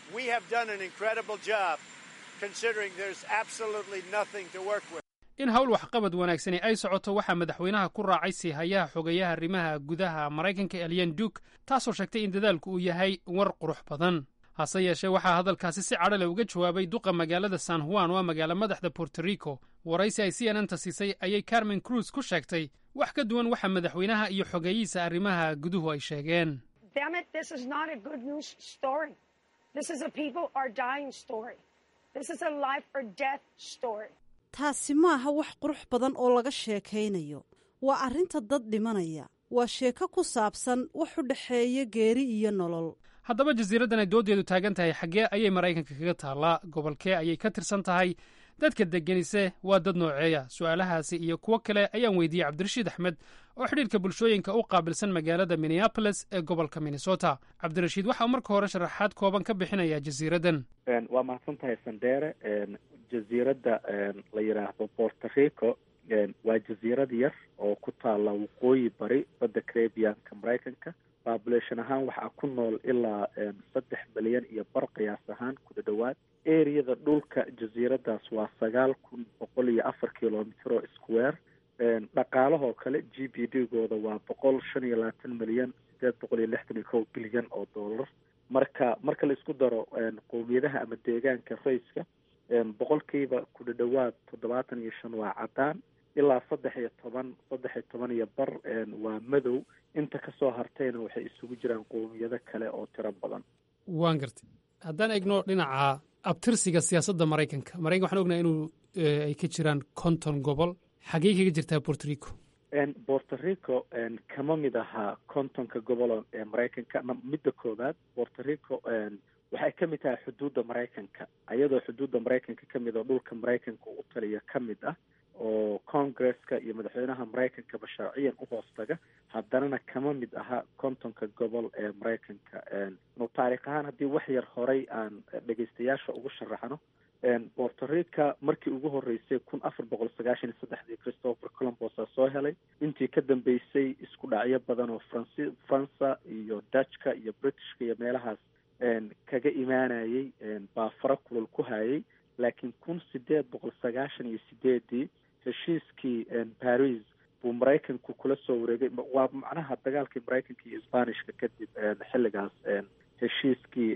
in hawl waxqabad wanaagsani ay socoto waxaa madaxweynaha ku raacay siihayaha xogeeyaha arrimaha gudaha maraykanka elyan duk taasoo sheegtay in dadaalku uu yahay war qurux badan hase yeeshee waxaa hadalkaasi si cadho leh uga jawaabay duqa magaalada san juan oo a magaalo madaxda puerto rico waraysi ay c n n ta siisay ayay carmen cruz ku sheegtay wax ka duwan waxa madaxweynaha iyo xogeeyihiisa arrimaha guduhu ay sheegeen taasi maaha wax qurux badan oo laga sheekaynayo waa arrinta dad dhimanaya waa sheeko ku saabsan wax u dhexeeya geeri iyo nolol haddaba jasiiraddan ay dooddeedu taagan tahay xaggee ayay maraykanka kaga taallaa gobolkee ayay ka tirsan tahay dadka degganise waa dad nooceeya su'aalahaasi iyo kuwo kale ayaan weydiiyey cabdirashiid axmed oo xidhiirka bulshooyinka u qaabilsan magaalada minneapolis ee gobolka minnesota cabdirashiid waxa uu marka hore sharaxaad kooban ka bixinayaa jasiiraddan waa mahadsan tahay sandere jasiiradda la yidhaahdo borto rico waa jasiirad yar oo ku taalla waqooyi bari badda carabianka maraykanka population ahaan waxaa ku nool ilaa saddex milyan iyo bar qiyaas ahaan kuda dhowaad areada dhulka jasiiradaas waa sagaal kun boqol iyo afar kilomitr oo square dhaqaalahoo kale g b d gooda waa boqol shan iyo labaatan milyan sideed boqol iyo lixdan iyo kow bilyan oo dollar marka marka la isku daro qowmiyadaha ama deegaanka rayska boqolkiiba kuda dhowaad toddobaatan iyo shan waa caddaan ilaa saddex iyo toban saddex iyo toban iyo bar waa madow inta kasoo hartayna waxay isugu jiraan qowmiyado kale oo tiro badan waan gartay haddaan egno dhinaca abtirsiga siyaasadda maraykanka maraykanka waxaan ognahay inuu ay ka jiraan konton gobol xagee kaga jirtaa borto rico borto rico kama mid ahaa kontonka gobol ee maraykanka midda koowaad borto rico waxay ka mid tahay xuduudda maraykanka ayadoo xuduudda maraykanka ka mid oo dhulka maraykanka u taliya ka mid ah oo congresska iyo madaxweynaha maraykankaba sharciyan u hoostaga haddanana kama mid aha kontonka gobol ee maraykanka nu taarikh ahaan haddii wax yar horay aan dhegeystayaasha ugu sharaxno borto rica markii ugu horeysay kun afar boqol sagaashan iyo saddexdii christopher colombosa soo helay intii ka dambeysay isku dhacyo badan oo franci faransa iyo dutchka iyo britishka iyo meelahaas kaga imaanayay baa fara kulul ku hayay laakiin kun sideed boqol sagaashan iyo sideedii heshiiskii paris buu maraykanku kula soo wareegay waa macnaha dagaalkii maraykanka iyo sbanishka kadib xilligaas heshiiskii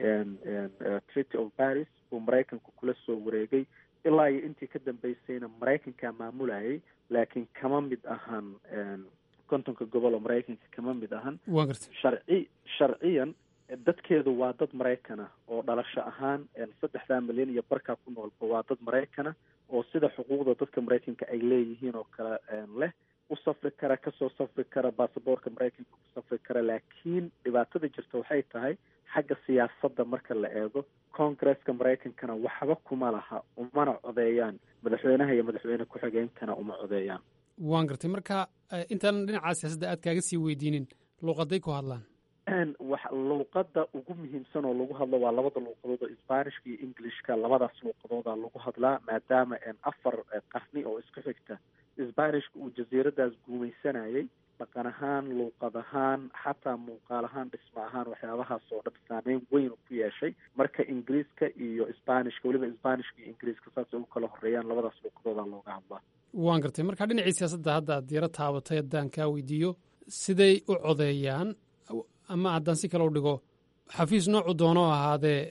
treaty of paris buu maraykanku kula soo wareegay ilaa iyo intii ka dambeysayna maraykankaa maamulayay laakiin kama mid ahan kontonka gobol oo maraykanka kama mid ahan sharci sharciyan dadkeedu waa dad maraykan ah oo dhalasho ahaan saddexdaa milyan iyo barkaa ku noolba waa dad maraykana oo sida xuquuqda dadka maraykanka ay leeyihiin oo kale leh u safri kara kasoo safri kara basaboorka maraykanka ku safri kara laakiin dhibaatada jirta waxay tahay xagga siyaasadda marka la eego congresska maraykankana waxba kuma laha umana codeeyaan madaxweynaha iyo madaxweyne ku-xigeenkana uma codeeyaan waan gartay marka intaan dhinaca siyaasadda aad kaaga sii weydiinin luuqaday ku hadlaan wax luuqada ugu muhiimsan oo lagu hadlo waa labada luuqadood oo sbanishka iyo englishka labadaas luuqadooda lagu hadlaa maadaama afar qarni oo isku xigta sbanishka uu jasiiradaas guumaysanayay dhaqan ahaan luuqad ahaan xataa muuqaal ahaan dhismo ahaan waxyaabahaas oo dhan saameyn weyn ku yeeshay marka ingiriiska iyo sbanishka weliba sbanishka iyo ingiriiska saasay u kala horeeyaan labadaas luuqadooda looga hadlaa waan gartay marka dhinacii siyaasadda hadda aad yaro taabatay haddaan kaa weydiiyo siday u codeeyaan ama haddaan si kale u dhigo xafiis noocu doono ahaadee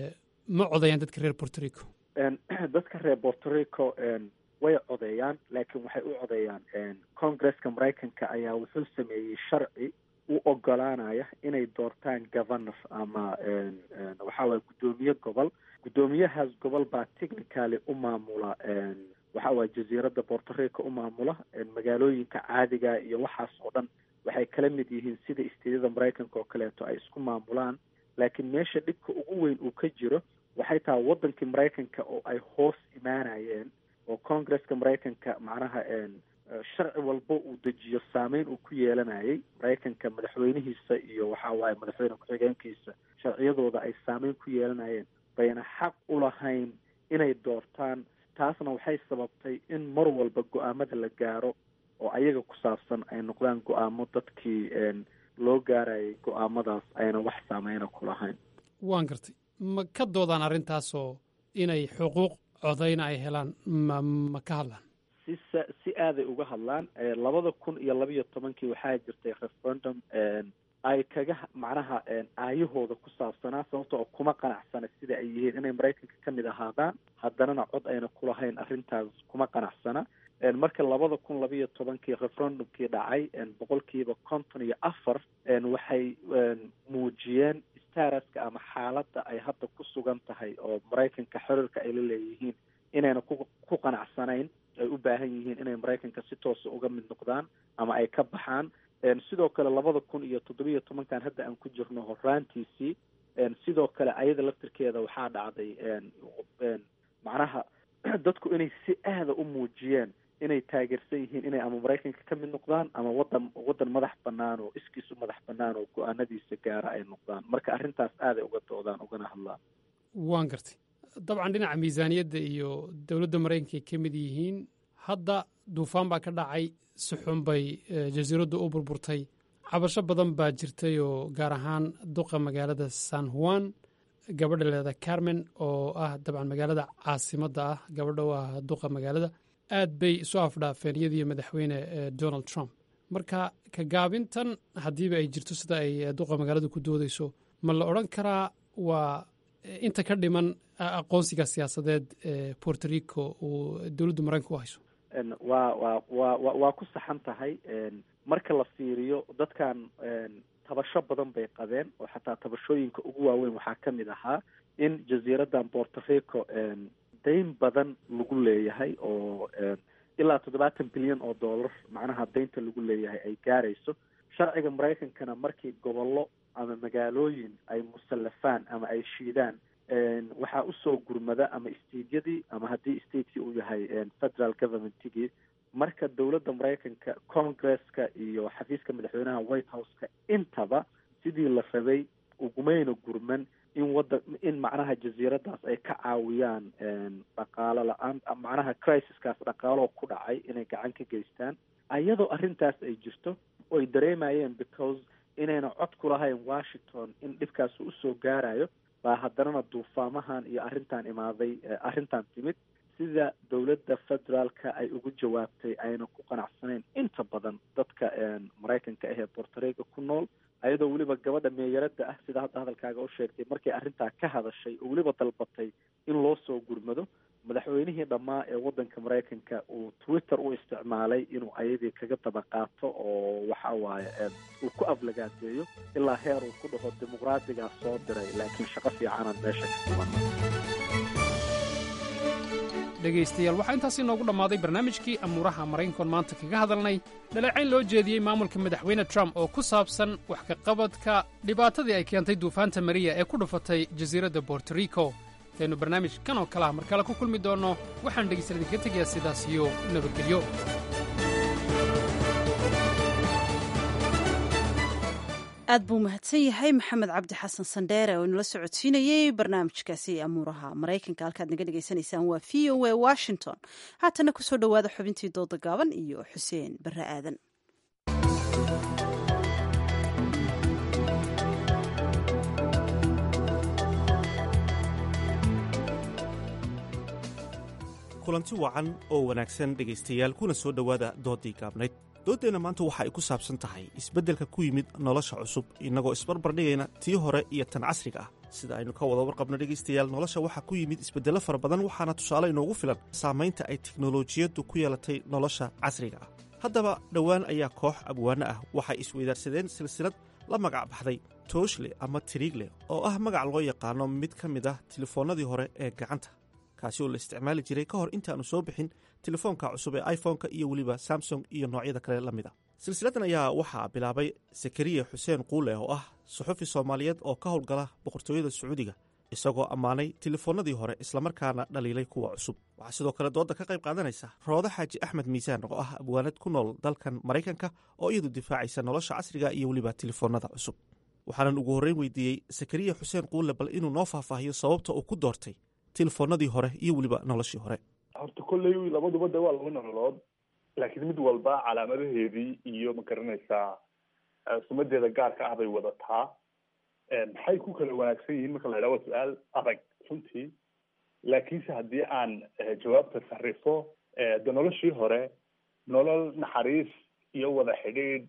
ma codeeyaan dadka reer borto rico dadka reer borto rico way codeeyaan laakiin waxay u codeeyaan congresska maraykanka ayaa wuxuu sameeyey sharci u ogolaanaya inay doortaan governor ama waxa waye guddoomiye gobol guddoomiyahaas gobol baa technicaly u maamula waxa waye jasiiradda borto rico u maamula magaalooyinka caadiga iyo waxaas oo dhan waxay kala mid yihiin sida isteedyada maraykanka oo kaleeto ay isku maamulaan laakiin meesha dhibka ugu weyn uu ka jiro waxay tahay waddankii maraykanka oo ay hoos imaanayeen oo congresska maraykanka macnaha sharci walba uu dejiyo saameyn uu ku yeelanayay maraykanka madaxweynihiisa iyo waxa waaye madaxweyne ku-xigeenkiisa sharciyadooda ay saameyn ku yeelanayeen bayna xaq u lahayn inay doortaan taasna waxay sababtay in mar walba go-aamada la gaaro oo ayaga ku saabsan ay noqdaan go-aamo dadkii loo gaarayay go-aamadaas ayna wax saameyna ku lahayn waan gartay ma ka doodaan arrintaasoo inay xuquuq codayna ay helaan ma ma ka hadlaan si sa si aaday uga hadlaan labada kun iyo labiyo tobankii waxaa jirtay referendum ay kaga macnaha aayahooda ku saabsanaa sababta oo kuma qanacsana sida ay yihiin inay maraykanka ka mid ahaadaan haddanana cod ayna kulahayn arrintaas kuma qanacsana marka labada kun labiyo tobankii referendumkii dhacay boqolkiiba konton iyo afar waxay muujiyeen staraska ama xaaladda ay hadda ku sugan tahay oo maraykanka xiriirka ay la leeyihiin inayna ku ku qanacsanayn ay u baahan yihiin inay maraykanka si toosa uga mid noqdaan ama ay ka baxaan sidoo kale labada kun iyo toddobiyo tobankan hadda aan ku jirno horaantiisii sidoo kale ayada laftirkeeda waxaa dhacday macnaha dadku inay si aada u muujiyeen inay taageersan yihiin inay ama maraykanka ka mid noqdaan ama wadan wadan madax banaan oo iskiisu madax banaan oo go-aanadiisa gaara ay noqdaan marka arrintaas aaday uga doodaan ugana hadlaan waan gartay dabcan dhinaca miisaaniyadda iyo dowladda maraykanka ay ka mid yihiin hadda duufaan baa ka dhacay si xun bay jasiiraddu u burburtay cabasho badan baa jirtay oo gaar ahaan duqa magaalada san juan gabadha leeda carmen oo ah dabcan magaalada caasimadda ah gabadha u ah duqa magaalada aad bay isu afdhaafeen iyadiiyo madaxweyne donald trump marka ka gaabintan haddiiba ay jirto sida ay duqa magaaladu ku doodeyso ma la odran karaa waa inta ka dhiman aqoonsiga siyaasadeed ee puerto rico uu dowladdu maraykanka u hayso waa waa waa wa waa ku saxan tahay marka la fiiriyo dadkan tabasho badan bay qabeen oo xataa tabashooyinka ugu waaweyn waxaa ka mid ahaa in jasiiradan puerto rico dayn badan lagu leeyahay oo ilaa toddobaatan bilyan oo dollar macnaha daynta lagu leeyahay ay gaarayso sharciga maraykankana markii gobollo ama magaalooyin ay musallafaan ama ay shiidaan waxaa usoo gurmada ama stateyadii ama haddii stateki uu yahay federal governmentigii marka dowladda maraykanka congresska iyo xafiiska madaxweynaha white houseka intaba sidii la rabay ugumayna gurman in wada in macnaha jasiiradaas ay ka caawiyaan dhaqaalo la-aan macnaha crisiskaas dhaqaaloo ku dhacay inay gacan ka geystaan ayadoo arrintaas ay jirto oo ay dareemayeen because inayna cod ku lahayn washington in dhibkaas usoo gaarayo baa haddanana duufaamahan iyo arrintan imaaday arrintan timid sida dowladda federaalka ay ugu jawaabtay ayna ku qanacsanayn inta badan dadka maraykanka ahee puerto rico ku nool ayadoo weliba gabadha meeyaradda ah sida hadda hadalkaaga u sheegtay markay arrintaa ka hadashay oo weliba dalbatay in loo soo gurmado madaxweynihii dhammaa ee waddanka maraykanka uu twitter u isticmaalay inuu ayadii kaga daba qaato oo waxa waaye uu ku aflagaadeeyo ilaa heer uu ku dhaho dimuqraadigaa soo diray laakiin shaqo fiicanaan meesha ka qabana dhegaystayaal waxaa intaasi inoogu dhammaaday barnaamijkii amuuraha maraykankoon maanta kaga hadalnay dhaleecayn loo jeediyey maamulka madaxweyne trump oo ku saabsan wax ka qabadka dhibaatadii ay keentay duufaanta mariya ee ku dhufatay jasiiradda borto rico intaynu barnaamij kan oo kale ah mar kale ku kulmi doonno waxaan dhegaystayaal idinka tegayaa sidaas iyo nabadgelyo aad buu mahadsan yahay maxamed cabdi xasan sandheere oo inala socodsiinayey barnaamijkaasi amuuraha maraykanka halkaad naga dhegaysanaysaan waa v o a washington haatana kusoo dhowaada xubintii dooda gaaban iyo xuseen barre aadan kulanti wacan oo wanaagsan dhegaystayaal kuna soo dhowaada doodii gaabnayd dooddeenna maanta waxa ay ku saabsan tahay isbeddelka ku yimid nolosha cusub innagoo isbarbardhigayna tii hore iyo tan casriga ah sida aynu ka wada warqabno dhegaystayaal nolosha waxaa ku yimid isbeddello fara badan waxaana tusaale inoogu filan saamaynta ay teknolojiyaddu ku yeelatay nolosha casriga ah haddaba dhowaan ayaa koox abwaano ah waxay isweydaarsadeen silsilad la magac baxday tooshle ama tiriigle oo ah magac loo yaqaano mid ka mid ah telefoonnadii hore ee gacanta kaasi oo la isticmaali jiray ka hor intaannu soo bixin telefoonka cusub ee iphone-ka iyo weliba samsung iyo noocyada kale la mid a silsiladan ayaa waxaa bilaabay sakariya xuseen quule oo ah suxufi soomaaliyeed oo ka howlgala boqortooyada sacuudiga isagoo ammaanay telefoonnadii hore islamarkaana dhaliilay kuwa cusub waxaa sidoo kale doodda ka qayb qaadanaysa roodo xaaji axmed miisaan oo ah abwaanad ku nool dalkan maraykanka oo iyadu difaacaysa nolosha casriga iyo weliba telefoonnada cusub waxaanan ugu horreyn weydiiyey sakariya xuseen quule bal inuu noo faahfaahiyo sababta uu ku doortay telefoonnadii hore iyo weliba noloshii hore horta kolley labaduba de waa laba nololood laakiin mid walba calaamadaheedii iyo ma garanaysaa sumadeeda gaarka ah bay wadataa maxay ku kala wanaagsan yihiin marka la idhaha waa su-aal adag runtii laakiinse haddii aan jawaabta sarifo de noloshii hore nolol naxariis iyo wada xidhiidh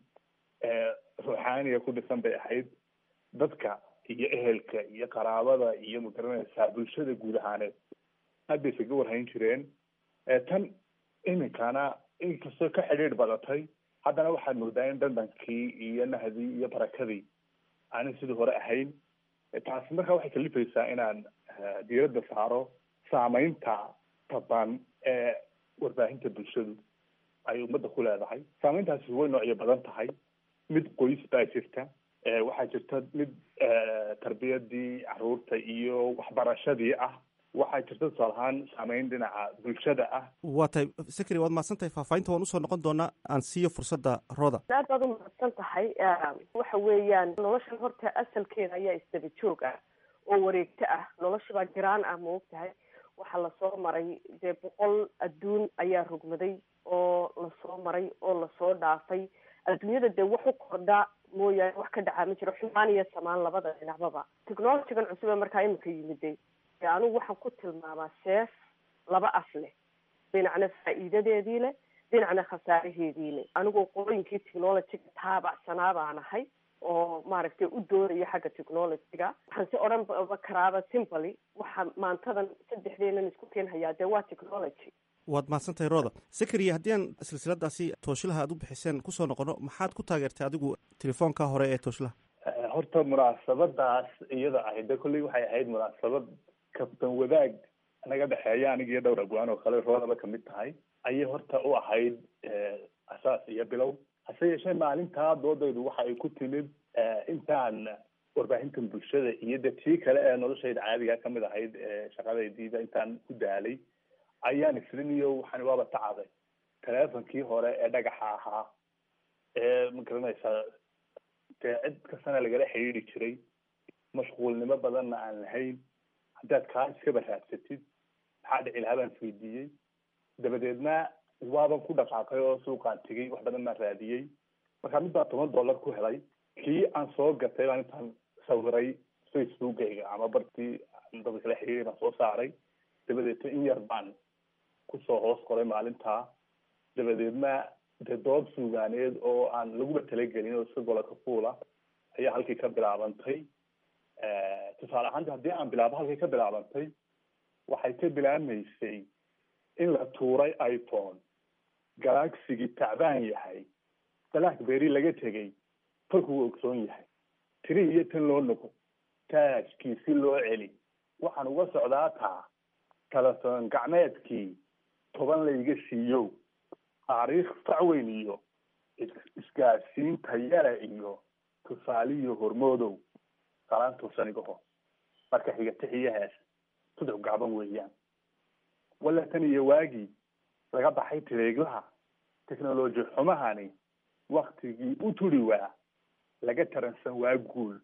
ruuxaaniga ku dhisan bay ahayd dadka iyo ehelka iyo qaraabada iyo ma garanaysaa bulshada guud ahaaneed aad bay isaga warhayn jireen tan iminkana inkastoo ka xidhiidh badatay haddana waxaad moodaa in dandankii iyo nahdii iyo barakadii aanay sidii hore ahayn taasi markaa waxay kalifaysaa inaan diiradda saaro saameynta taban ee warbaahinta bulshadu ay ummadda ku leedahay saameyntaasi way noocyo badan tahay mid qoys baa jirta waxaa jirta mid tarbiyadii caruurta iyo waxbarashadii ah waxaa jirta tusaale ahaan saameyn dhinaca bulshada ah waa tahay sakri waad mahadsan tahay faahfaahinta waan usoo noqon doonaa aan siiyo fursadda rooda aad baad u mahadsan tahay waxa weeyaan noloshan horta asalkeeda ayaa isdaba joog ah oo wareegto ah noloshaba jiraan ah ma og tahay waxaa lasoo maray dee boqol adduun ayaa rogmaday oo lasoo maray oo lasoo dhaafay adduunyada dee wax u kordha mooyaane wax ka dhacaa ma jiro xumaan iyo samaan labada dhinacbaba technologigan cusub ee markaa imika yimiday dee anigu waxaan ku tilmaamaa seef laba af leh dhinacna faa'iidadeedii leh dhinacna khasaaraheedii leh anigoo qolooyinkii technologyga taabacsanaa baan ahay oo maaragtay u dooraya xagga technologyga waxaan si odhan ba karaaba simply waxa maantadan saddexdeenan isku keenhayaa dee waa technology waad mahadsan tahay rooda sakariya haddii aan silsiladaasi tooshilaha aad u bixiseen kusoo noqono maxaad ku taageertay adigu telefoonka hore ee tooshilaha horta munaasabadaas iyada ahayd de kolley waxay ahayd munaasabad kabtan wadaag naga dhexeeya aniga iyo dhowr abwaan oo kale roodaba kamid tahay ayay horta u ahayd asaas iyo bilow hase yeeshee maalintaa doodaydu waxa ay ku timid intaan warbaahintan bulshada iyo de tii kale ee noloshayda caadiga kamid ahayd shaqadaydiida intaan ku daalay ayaan isliniyo waxaan waaba tacaday teleefonkii hore ee dhagaxa ahaa ee ma garanaysaa dee cid kastana lagala xidhiidhi jiray mashquulnimo badanna aan lahayn haddaad kaa iskaba raadsatid maxaa dhici lahaa baan isweydiiyey dabadeedna waaban ku dhaqaaqay oo suuqaan tegey wax badan baan raadiyey markaa mid baa toban dollar ku helay kii aan soo gatay baan intaan sawiray facebookayga ama bartii dadka kala xiriiray baan soo saaray dabadeedna in yar baan kusoo hoos qoray maalintaa dabadeedna dee dood suugaaneed oo aan laguba talagelin oo iska gola ka fuula ayaa halkii ka bilaabantay tusaale ahaanta haddii aan bilaabo halkii ka bilaabantay waxay ka bilaabmaysay in la tuuray iphone galaxigii tacbaan yahay blackberry laga tegay falkuu ogsoon yahay tiri iyo tan loo noqo taajkii si loo celi waxaan uga socdaa taa telefoon gacmeedkii toban layga siiyo taariikh facweyn iyo isgaadsiinta yare iyo tusaaliyo hormoodow salaan tuursanigaho marka xiga tixiyahaas saddex gacban weeyaan walla tan iyo waagii laga baxay tireeglaha technology xumahani waktigii u turi waa laga taransan waa guul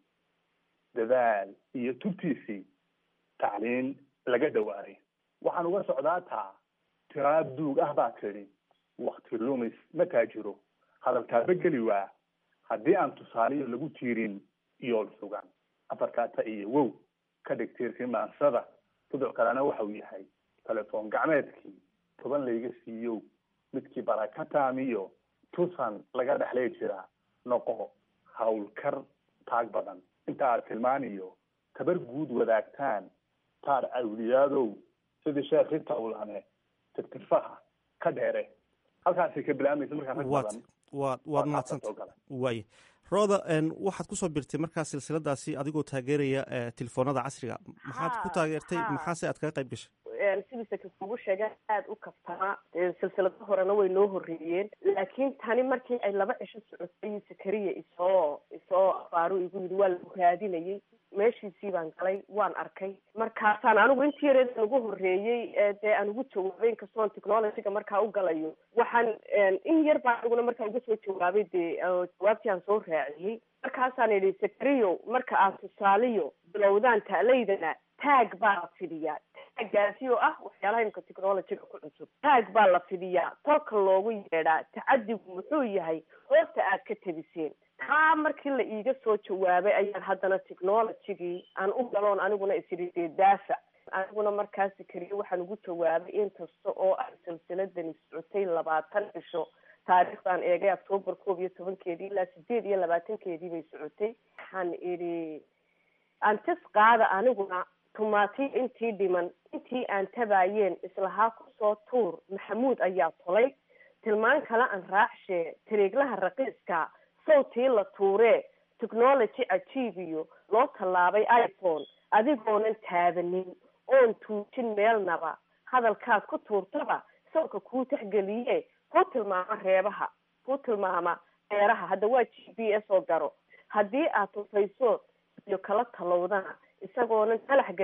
dadaal iyo tubtiisii tacliin laga dhawaaray waxaan uga socdaa taa tiraab duug ah baa tidhi wakti lumis ma taajiro hadalkaaba geli waa haddii aan tusaaliyo lagu tiirin iyool sugan afarkaata iyo wow ka dhig tiirkii maansada duduc kalena waxau yahay telefoon gacmeedkii toban layga siiyow midkii baraka taamiyo tusan laga dhexlay jira noqo hawlkar taag badan inta aad tilmaaniyo tabar guud wadaagtaan taar awliyaadow sidii sheekh ritawlane tirtirfaha ka dheere halkaasay ka bilaabmaysa markaa rag badan waad waad mahadsanta waaya rooda waxaad kusoo birtay markaa silsiladaasi adigoo taageeraya telefoonada casriga maxaad ku taageertay maxaase aad kaga qayb gashay sidiisa kugu sheega aada u kaftamaa silsilado horena way noo horreeyeen laakiin tani markii ay laba cisho socotay sakariya isoo isoo abaaro igu yidhi waa lagu raadinayay meeshiisii baan galay waan arkay markaasaan anigu intii yareedan ugu horreeyey dee aan ugu jawaabay inkastoon technologyga markaa u galayo waxaan in yar baan aniguna markaa uga soo jawaabay dee jawaabtii aan soo raaciyey markaasaan idhi sakariyo marka aad tusaaliyo bilowdaan ta'laydana taag baa la fidiyaa taaggaasi oo ah waxyaalaha imika technologyga ku cusub taag baa la fidiyaa tolka loogu yeedhaa tacadigu muxuu yahay hoosta aad ka tabiseen taa markii la iiga soo jawaabay ayaan haddana technologygii aan u galoon aniguna isidhi dee daafac aniguna markaasi keliya waxaan ugu jawaabay in kasta oo ay silsiladani socotay labaatan cisho taariikhdan eegay octoobar koob iyo tobankeedii ilaa sideed iyo labaatankeedii bay socotay waxaan idhi antis qaada aniguna tumaatiya intii dhiman intii aan tabaayeen islahaa kusoo tuur maxamuud ayaa tolay tilmaan kale aan raacshee tareeglaha raqiiska sawtii la tuuree technology cajiibiyo loo tallaabay iphone adigoonan taabanin oon tuujin meelnaba hadalkaad ku tuurtaba sawka kuu taxgeliye kuu tilmaama reebaha kuu tilmaama beeraha hadda waa g b s oo garo haddii aad tufaysood iyo kala talowdana isagoonan talax gebin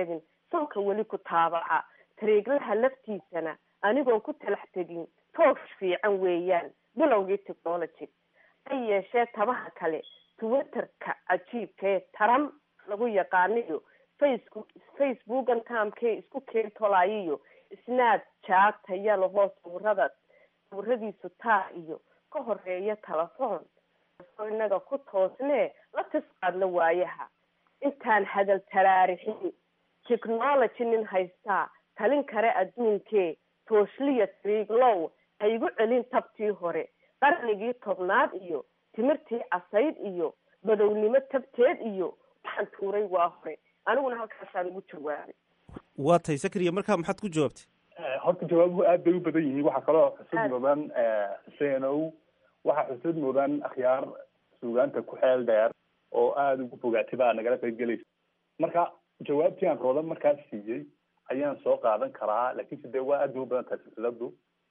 sonka weli ku taabaca tariiglaha laftiisana anigoon ku talax tegin toosh fiican weeyaan bilowgii technology ha yeeshee tabaha kale twitterka cajiibkaee taram lagu yaqaaniyo facebook facebookan taamkee isku keen tolaayiyo snaad jaata yalahoo sawirada sawiradiisu taa iyo ka horeeya telefoon soo inaga ku toosnee la tisqaadla waayaha intaan hadal taraarixin technology nin haystaa talin kare adduunkee tooshliya triiglow ha igu celin tabtii hore qarnigii tobnaad iyo timirtii casayd iyo badownimo tabteed iyo waxaan tuuray waa hore aniguna halkaasaan ugu jawaabay waa tahay sakriya markaa maxaad ku jawaabtay horta jawaabuhu aad bay u badan yihiin waxaa kaloo xusud mudan xuseenow waxaa xusud mudan akhyaar suugaanta ku xeel dheer oo aada ugu fogaatay baa nagala qayb gelaysa marka jawaabtii aan roodan markaas siiyey ayaan soo qaadan karaa laakiinse dee waa aad bay u badan tahay silsiladu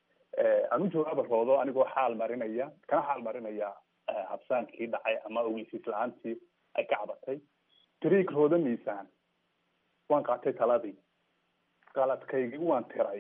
aan u jawaaba roodo anigoo xaal marinaya kana xaal marinaya habsaankii dhacay ama ogeysiis la-aantii ay ka cabatay tariig rooda miisaan waan qaatay taladii qaladkaygii waan tiray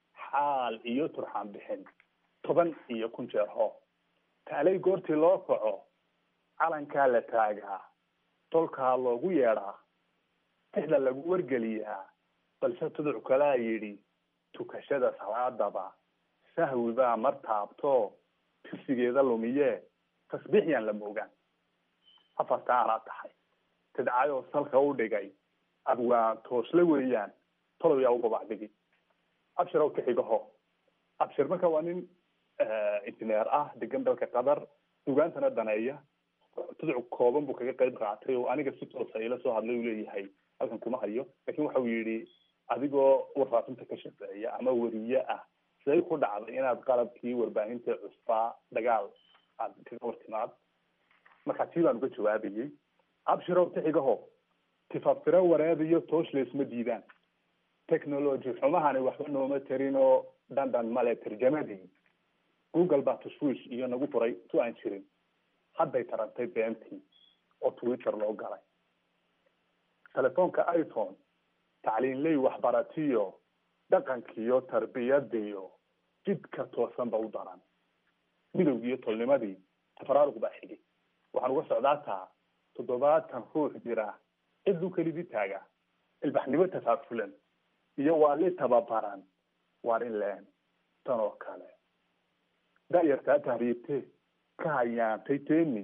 xaal iyo turxaan bixin toban iyo kun jeer hoo taalay goortii loo kaco calankaa la taagaa tolkaa loogu yeedhaa tixda lagu wargeliyaa balse tuduc kalaa yidhi tukashada salaadaba sahwi baa mar taabto tirsigeeda lumiye tasbiix yaan la moogaan afartaa anaa tahay tidcayoo salka u dhigay abwaan toosle weeyaan tolow yaa u gobacdhigi abshir ow kaxigaho abshir marka waa nin injineer ah degan dalka qatar sugaantana daneeya tuduc kooban buu kaga qayb qaatay oo aniga si toosa ila soo hadlay uu leeyahay halkan kuma hayo lakin waxa uu yidhi adigoo warfaafinta ka shaqeeya ama weriye ah siday ku dhacday inaad qalabkii warbaahinta cusbaa dagaal aad kaga wartimaad marka tii baan uga jawaabayay abshirow tixigaho tifafiro wareediyo tooshla isma diidaan technology xumahani waxba nooma tarin oo dandan male tarjamadii google baa tashwiish iyo nagu furay tu aan jirin hadday tarantay beentii oo twitter loo galay telefoonka iphone tacliinley waxbaratiyo dhaqankiyo tarbiyadiyo jidka toosan ba u daran midowgiiyo tolnimadii tafaraaruq baa xigay waxaan uga socdaa taa toddobaatan ruux jira ciduu kelidii taaga ilbaxnimo tafaafulan iyo waa li tababaran waar in leen tan oo kale da-yartaa tahriibte ka hayaantay teni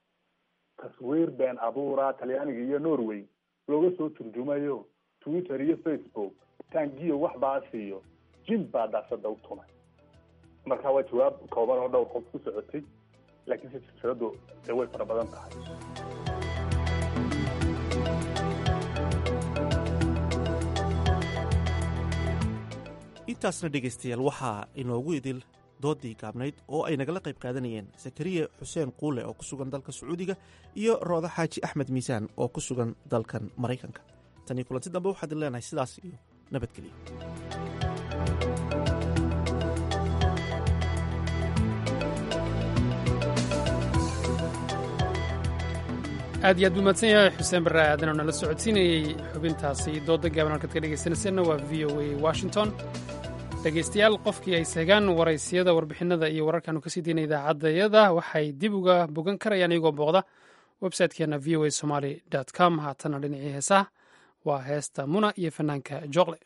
taswiir been abuura talyaaniga iyo norway looga soo turjumayo twitter iyo facebook taangiyo wax baasiyo jin baa daasada u tumay marka waa jawaab kooban oo dhowr qof ku socotay laakiin si silsiladu dee way fara badan tahay intaasna dhegaystayaal waxaa inoogu idil doodii gaabnayd oo ay nagala qayb qaadanayeen sakariye xuseen quule oo ku sugan dalka sacuudiga iyo rooda xaaji axmed miisaan oo ku sugan dalkan maraykanka tanii kulanti dambe waxaad idin leenahay sidaas iyo nabadgelyo aad iyo aad buu mahadsan yahay xuseen barre aadan oo nala socodsiinayey xubintaasi dooda gaaban halkaad ka dhegaysanayseena waa v o a washington dhegaystayaal qofkii ay seegaan waraysiyada warbixinada iyo wararkaanu kasii deyna idaacaddayada waxay dib uga bogan karayaan iyagoo booqda website-keena v o a somaly com haatana dhinacii heesaha waa heesta muna iyo fanaanka jooqle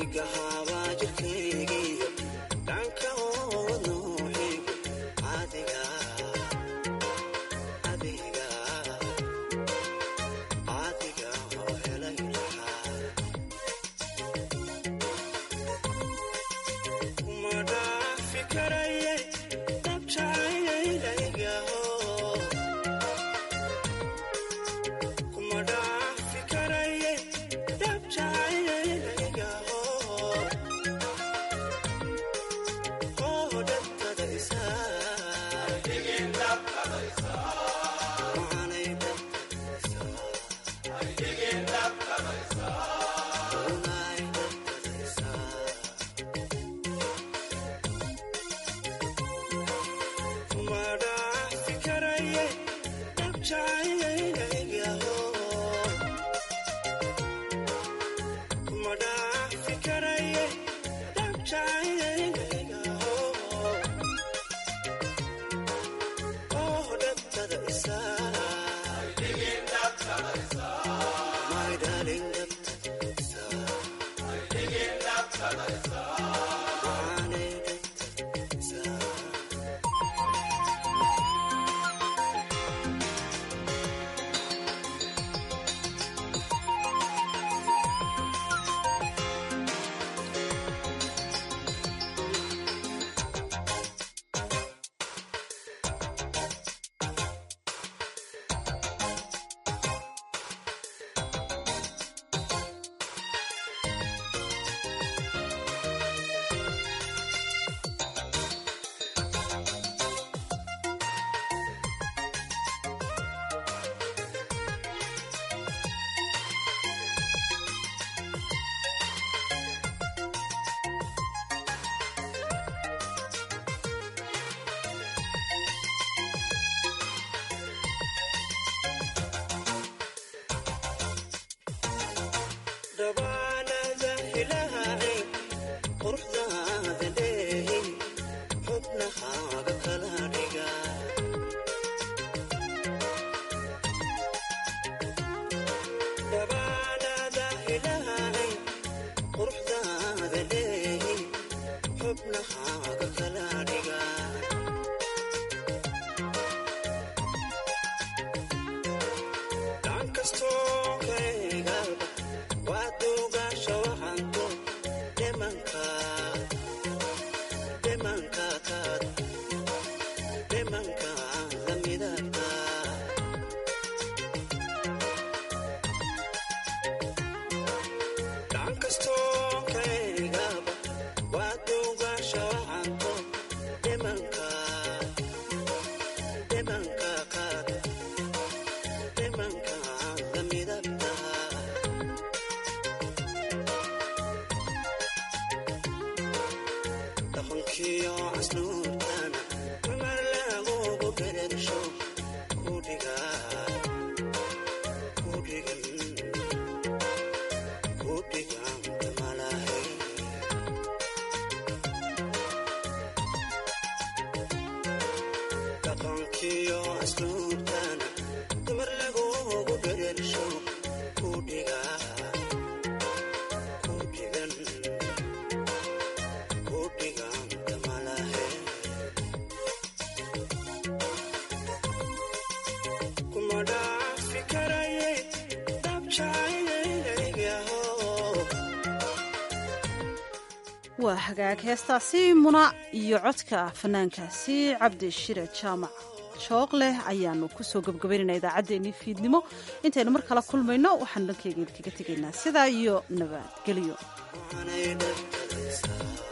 waa hagaag heestaasi muna iyo codka fanaankaasi cabdi shire jaamac joog leh ayaanu kusoo gebgabaynayna idaacaddeenii fiidnimo intaynu mar kala kulmayno waxaanu dhankeyga idinkaga tegaynaa sidaa iyo nabadgelyo